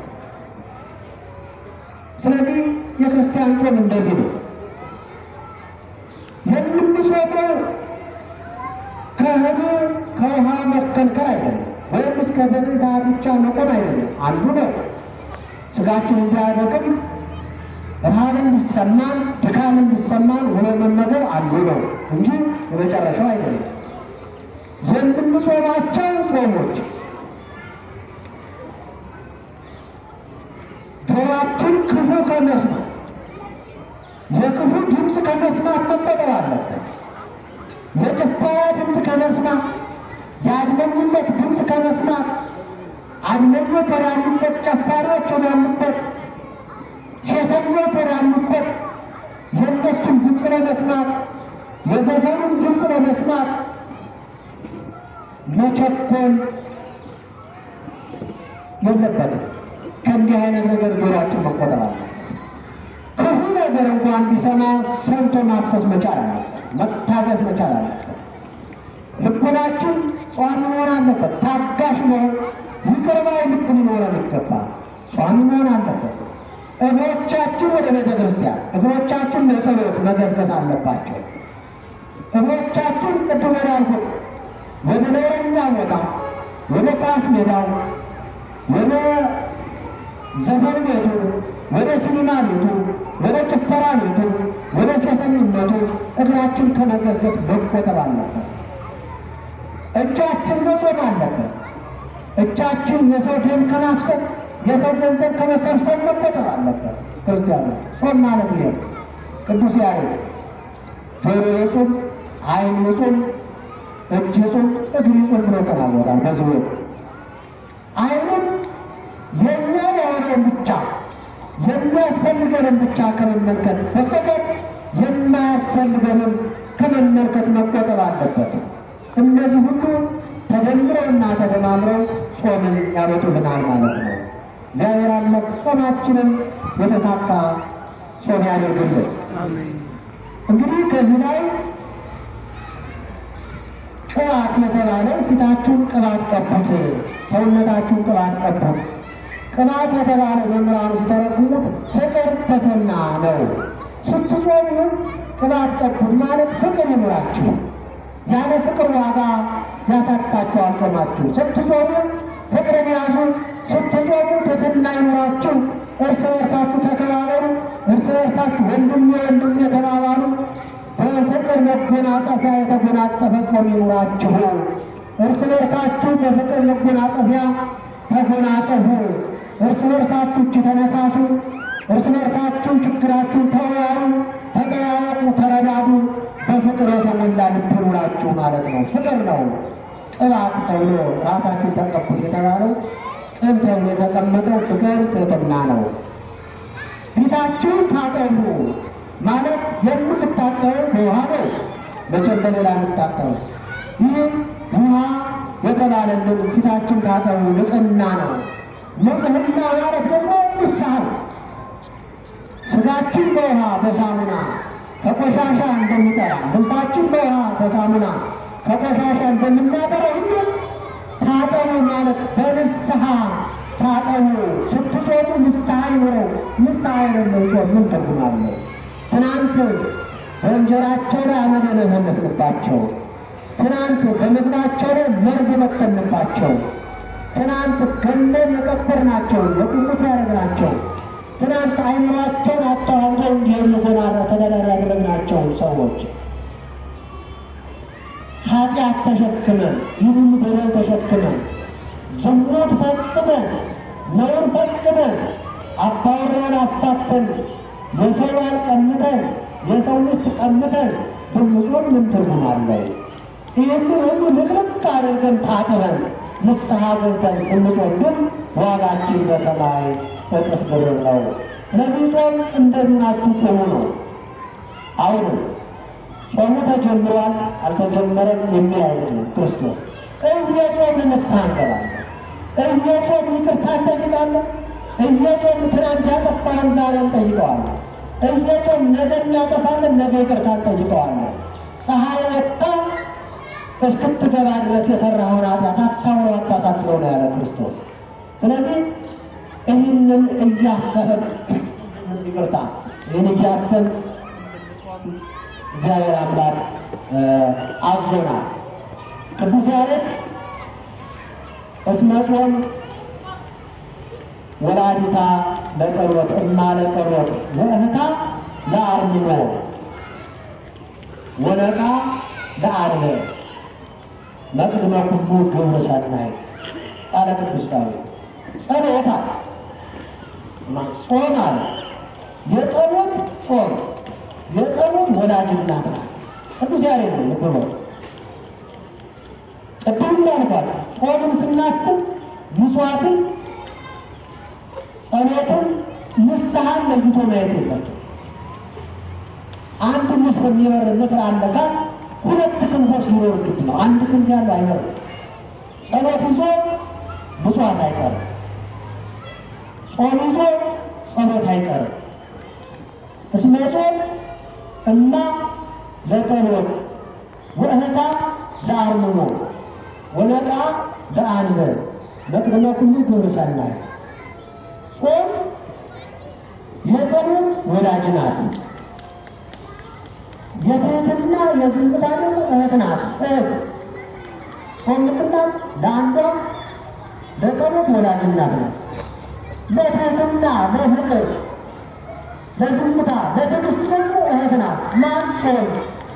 Speaker 2: ስለዚህ የክርስቲያን ጾም እንደዚህ ነው። የምንጾመው ከእህሉ ከውሃ መከልከል አይደለም፣ ወይም እስከ ዘጠኝ ሰዓት ብቻ መቆም አይደለም። አንዱ ነው ስጋችን እንዲያደቅም ረሃብ እንዲሰማን ድካም እንዲሰማን ውሎ መመገብ አንዱ ነው እንጂ የመጨረሻው አይደለም። የምንጾማቸው ጾሞች ጆሮአችን ክፉ ከመስማት የክፉ ድምፅ ከመስማት መቆጠብ አለበት። የጭፈራ ድምፅ ከመስማት፣ የአድመኝነት ድምፅ ከመስማት፣ አድመኞች ወዳሉበት፣ ጨፋሪዎች ወዳሉበት፣ ሴሰኞች ወዳሉበት የእነሱን ድምፅ ለመስማት፣ የዘፈኑን ድምፅ ለመስማት መቸኮል የለበትም። ከእንዲህ አይነት ነገር ጆሮአችን መቆጠብ አለበት። ክፉ ነገር እንኳን ቢሰማ ሰምቶ ማፍሰስ መቻል አለበት። መታገስ መቻል አለበት። ልቡናችን ጿሚ መሆን አለበት። ታጋሽ መሆን ይቅር ባይ ልብ ሊኖረን ይገባል። ጿሚ መሆን አለበት። እግሮቻችን ወደ ቤተ ክርስቲያን፣ እግሮቻችን ለጸሎት መገስገስ አለባቸው። እግሮቻችን ቅድም ወዳልኩት ወደ ነውረኛ ቦታ፣ ወደ ኳስ ሜዳው፣ ወደ ዘፈን ቤቱ፣ ወደ ሲኒማ ቤቱ፣ ወደ ጭፈራ ቤቱ፣ ወደ ሴሰኝነቱ እግራችን ከመገስገስ መቆጠብ አለበት። እጃችን መጾም አለበት። እጃችን የሰው ደም ከማፍሰስ የሰው ገንዘብ ከመሰብሰብ መቆጠብ አለበት። ክርስቲያኑ ጾም ማለት ይሄ ነው። ቅዱስ ያሬድ ጆሮ ይጹም፣ ዓይን ይጹም፣ እጅ ይጹም፣ እግር ይጹም ብሎ ተናግሮታል። በዚህ ወቅት ዓይንም የኛ የሆነውን ብቻ የሚያስፈልገንን ብቻ ከመመልከት በስተቀር የማያስፈልገንም ከመመልከት መቆጠብ አለበት። እነዚህ ሁሉ ተደምረውና ተደማምረው ጾምን ያመጡልናል ማለት ነው። እግዚአብሔር አምላክ ጾማችንን የተሳካ ጾም ያደርግልን።
Speaker 1: አሜን።
Speaker 2: እንግዲህ ከዚህ ላይ ቅባት የተባለው ፊታችሁን ቅባት ቀቡት፣ ሰውነታችሁን ቅባት ቀቡት። ቅባት የተባለው መምህራኑ ሲተረጉሙት ፍቅር ትሕትና ነው። ስትጾሙ ቅባት ቀቡት ማለት ፍቅር ይኑራችሁ። ያለ ፍቅር ዋጋ ያሳጣችኋል ጾማችሁ። ስትጾሙ ፍቅርን ያዙ። ስትጾሙ ትሕትና ይኑራችሁ። እርስ በርሳችሁ ተከባበሩ። እርስ በርሳችሁ ወንድሜ ወንድሜ የተባባሉ በፍቅር መጎናጸፊያ የተጎናጸፈ ጾም ይኑራችሁ። እርስ በርሳችሁ በፍቅር መጎናጸፊያ ተጎናጸፉ። እርስ በርሳችሁ እጅ ተነሳሱ። እርስ በርሳችሁ ችግራችሁን ተወያዩ፣ ተጠያየቁ፣ ተረዳዱ። በፍቅር የተሞላ ልብ ይኑራችሁ ማለት ነው። ፍቅር ነው ቅባት ተብሎ ራሳችሁን ተቀቡት የተባለው ቅብ ተብሎ የተቀመጠው ፍቅር ትሕትና ነው። ፊታችሁን ታጠቡ ማለት የምንታጠበው በውሃ ነው። መቼም በሌላ እንታጠበው። ይህ ውሃ የተባለልን ፊታችን ታጠቡ ንጽህና ነው። ንጽህና ማለት ደግሞ ንስሐ ነው። ስጋችን በውሃ በሳሙና ከቆሻሻ እንደሚጠራ ልብሳችን በውሃ በሳሙና ከቆሻሻ እንደምናጠራ ሁሉ ታጠቡ ማለት በንስሐ ታጠቡ። ስትጾሙ ንስሐ ይኑረው። ንስሐ የሌለው ጾም ምን ትርጉም አለው? ትናንት በእንጀራቸው ላይ አመድ የነሰነስንባቸው፣ ትናንት በምግባቸው ላይ መርዝ በተንባቸው፣ ትናንት ገለን የቀበርናቸውን የቁሙት ያደረግናቸው፣ ትናንት አይምሯቸውን አተዋውደው እንዲሄዱ ጎናራ ተዳዳሪ ያደረግናቸውን ሰዎች ኃጢአት ተሸክመን ይህን በደል ተሸክመን ዝሙት ፈጽመን ነውር ፈጽመን አባወራን አፋተን የሰው ባል ቀምተን የሰው ሚስት ቀምተን ብንጾም ምን ትርጉም አለው? ይህንን ሁሉ ልቅልቅ አድርገን ታጥበን ንስሐ ገብተን ብንጾም ግን ዋጋችን በሰማይ እጥፍ ድርብ ነው። ስለዚህ ጾም እንደዚህ ናችሁ ጾሙ ነው። አሁንም ጾሙ ተጀምሯል አልተጀመረም የሚል አይደለም። ክርስቶስ እየጾም ንስሐ እንገባለን፣ እየጾም ይቅርታ እንጠይቃለን፣ እየጾም ትናንት ያጠፋን ዛሬ እንጠይቀዋለን፣ እየጾም ነገ እናጠፋለን፣ ነገ ይቅርታ እንጠይቀዋለን። ፀሐይ ወጥታ እስክትገባ ድረስ የሰራውን ኃጢአት አታውሮ አታሳድረው ነው ያለ ክርስቶስ። ስለዚህ ይህንን እያሰብን ይቅርታ ይህን እያሰብን እግዚአብሔር አምላክ አዞናል። ቅዱስ ያሬድ እስመ ጾም ወላዲታ ለጸሎት እማ ለጸሎት ወእህታ ለአርምሞ ወነቃ ለአልበ መቅድመ ኩሉ ግብረ ሰናይ ቃለ ቅዱስ ዳዊት ጸሎታ ጾም አለ የጸሎት ጾም የጸሎት ወላጅ እናት ናት። ቅዱስ ያሬድ ነው። ልብ በሉ። ቅድም እንዳልኳት ጾምን ስናስብ ምጽዋትን፣ ጸሎትን፣ ንስሐን ለይቶ ማየት የለም። አንድ ንስር የሚበር ንስር አለ ካል ሁለት ክንፎች ሊኖሩት ግድ ነው። አንድ ክንፍ ያለው አይበርም። ጸሎት ይዞ ምጽዋት አይቀርም። ጾም ይዞ ጸሎት አይቀርም። እስመ ጾም እማ ለጸሎት ወእህታ ለአርምሞ ወነቃ ለአንበ መቅድመ ኩሉ ግብረ ሰናይ። ጾም የጸሎት ወላጅ ናት። የትህትና የዝምታ ደግሞ እህት ናት። እህት ጾም ምንድናት? ለአንዷ ለጸሎት ወላጅ እናት ናት። ለትህትና ለፍቅር ለዝምታ ለትዕግስት ደግሞ እህት ናት። ማን ጾም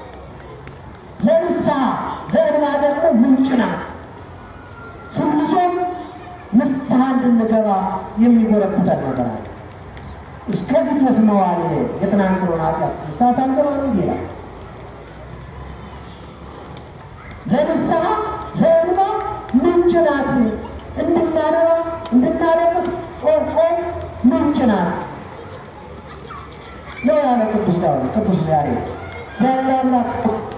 Speaker 2: ለንስሐ ለእንባ ደግሞ ምንጭ ናት። ስንጾም ንስሐ እንድንገባ የሚጎረብተን ነገር አለ። እስከዚህ ድረስ መዋል የትናንትናውን ኃጢአት ንስሐ ሳንገባ ነው እንዲህ ይላል። ለንስሐ ለእንባ ምንጭ ናት። እንድናነባ እንድናለቅስ ጾም ምንጭ ናት ነው ያለ ቅዱስ ዳዊት ቅዱስ ያሬድ። እግዚአብሔር አምላክ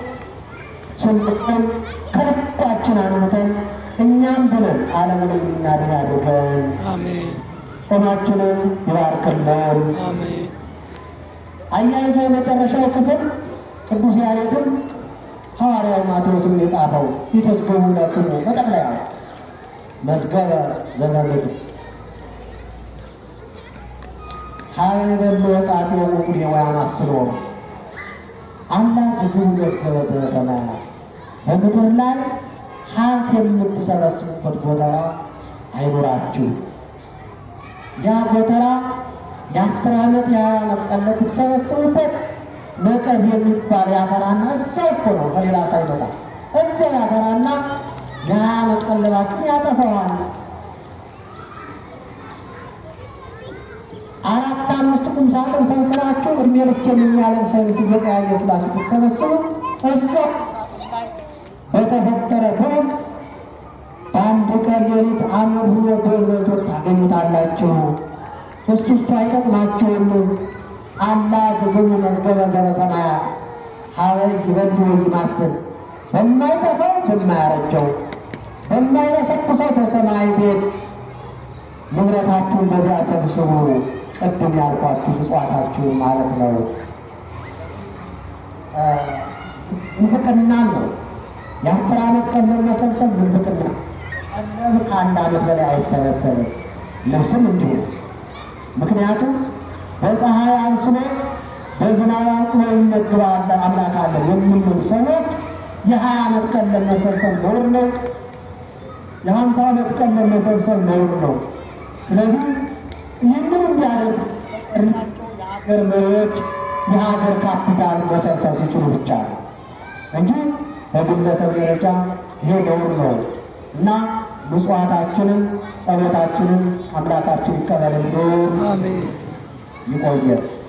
Speaker 2: ስንቆም ከልባችን አንምተን እኛም ብለን ዓለምን የምናድን አድርገን
Speaker 1: አሜን
Speaker 2: ጾማችንን ይባርክልን።
Speaker 1: አሜን
Speaker 2: አያይዞ የመጨረሻው ክፍል ቅዱስ ያሬድም ሐዋርያው ማቴዎስም የጻፈው ይትዝገቡ ለክሙ በጠቅላያ መዝገበ ዘበምድር ሀበይ በሎ ወጻት የወቁድ የወያማስሎ አላ ዝግቡ መዝገበ ሰማያት በምድር ላይ ሀብት የምትሰበስቡበት ጎተራ አይኖራችሁ። ያ ጎተራ የአስር ዓመት የሀያ ዓመት ቀለብ ብትሰበስቡበት ነቀዝ የሚባል ያፈራና እዛው እኮ ነው ከሌላ ሳይመጣ እዚያው ያፈራና የሀያ ዓመት ቀለባችሁን ያጠፋዋል። አራት አምስት ቁም ሳጥን ሰብስባችሁ እድሜ ልክ የሚያለብሰን እየቀያየሩላችሁ ብትሰበስቡ እዛው በተፈጠረ ቦም በአንድ ቀን ሌሊት አመድ ሁሎ ቦል በልቶ ታገኙታላችሁ። እሱ እሱ አይጠቅማችሁም። አላ ዝግቡ መዝገበ ዘበሰማያት ሀበይ ይበልዑ ይማስል በማይጠፋው በማያረጀው በማይነሰኩሰው በሰማይ ቤት ንብረታችሁን በዚያ ሰብስቡ። ቅድም ያልኳችሁ ምጽዋታችሁ ማለት ነው። ምንፍቅናም ነው። የአስር ዓመት ቀለብ መሰብሰብ ምንፍቅና። ቀለብ ከአንድ ዓመት በላይ አይሰበሰብም። ልብስም እንዲሁ ነው። ምክንያቱም በፀሐይ አንስሎ በዝናብ አንቅሎ ይመግባል አምላክ አለን የሚሉ ሰዎች የሀያ ዓመት ቀለብ መሰብሰብ ነውር ነው። የሀምሳ ዓመት ቀለብ መሰብሰብ ነውር ነው። ስለዚህ ይህንን እንዲያደርግ ናቸው የሀገር መሪዎች የሀገር ካፒታል መሰብሰብ ሲችሉ ብቻ ነው እንጂ በግለሰብ ደረጃ ይሄ ነውር ነው እና ምጽዋታችንን ጸሎታችንን አምላካችን ይቀበልልን።
Speaker 1: አሜን።
Speaker 2: ይቆየ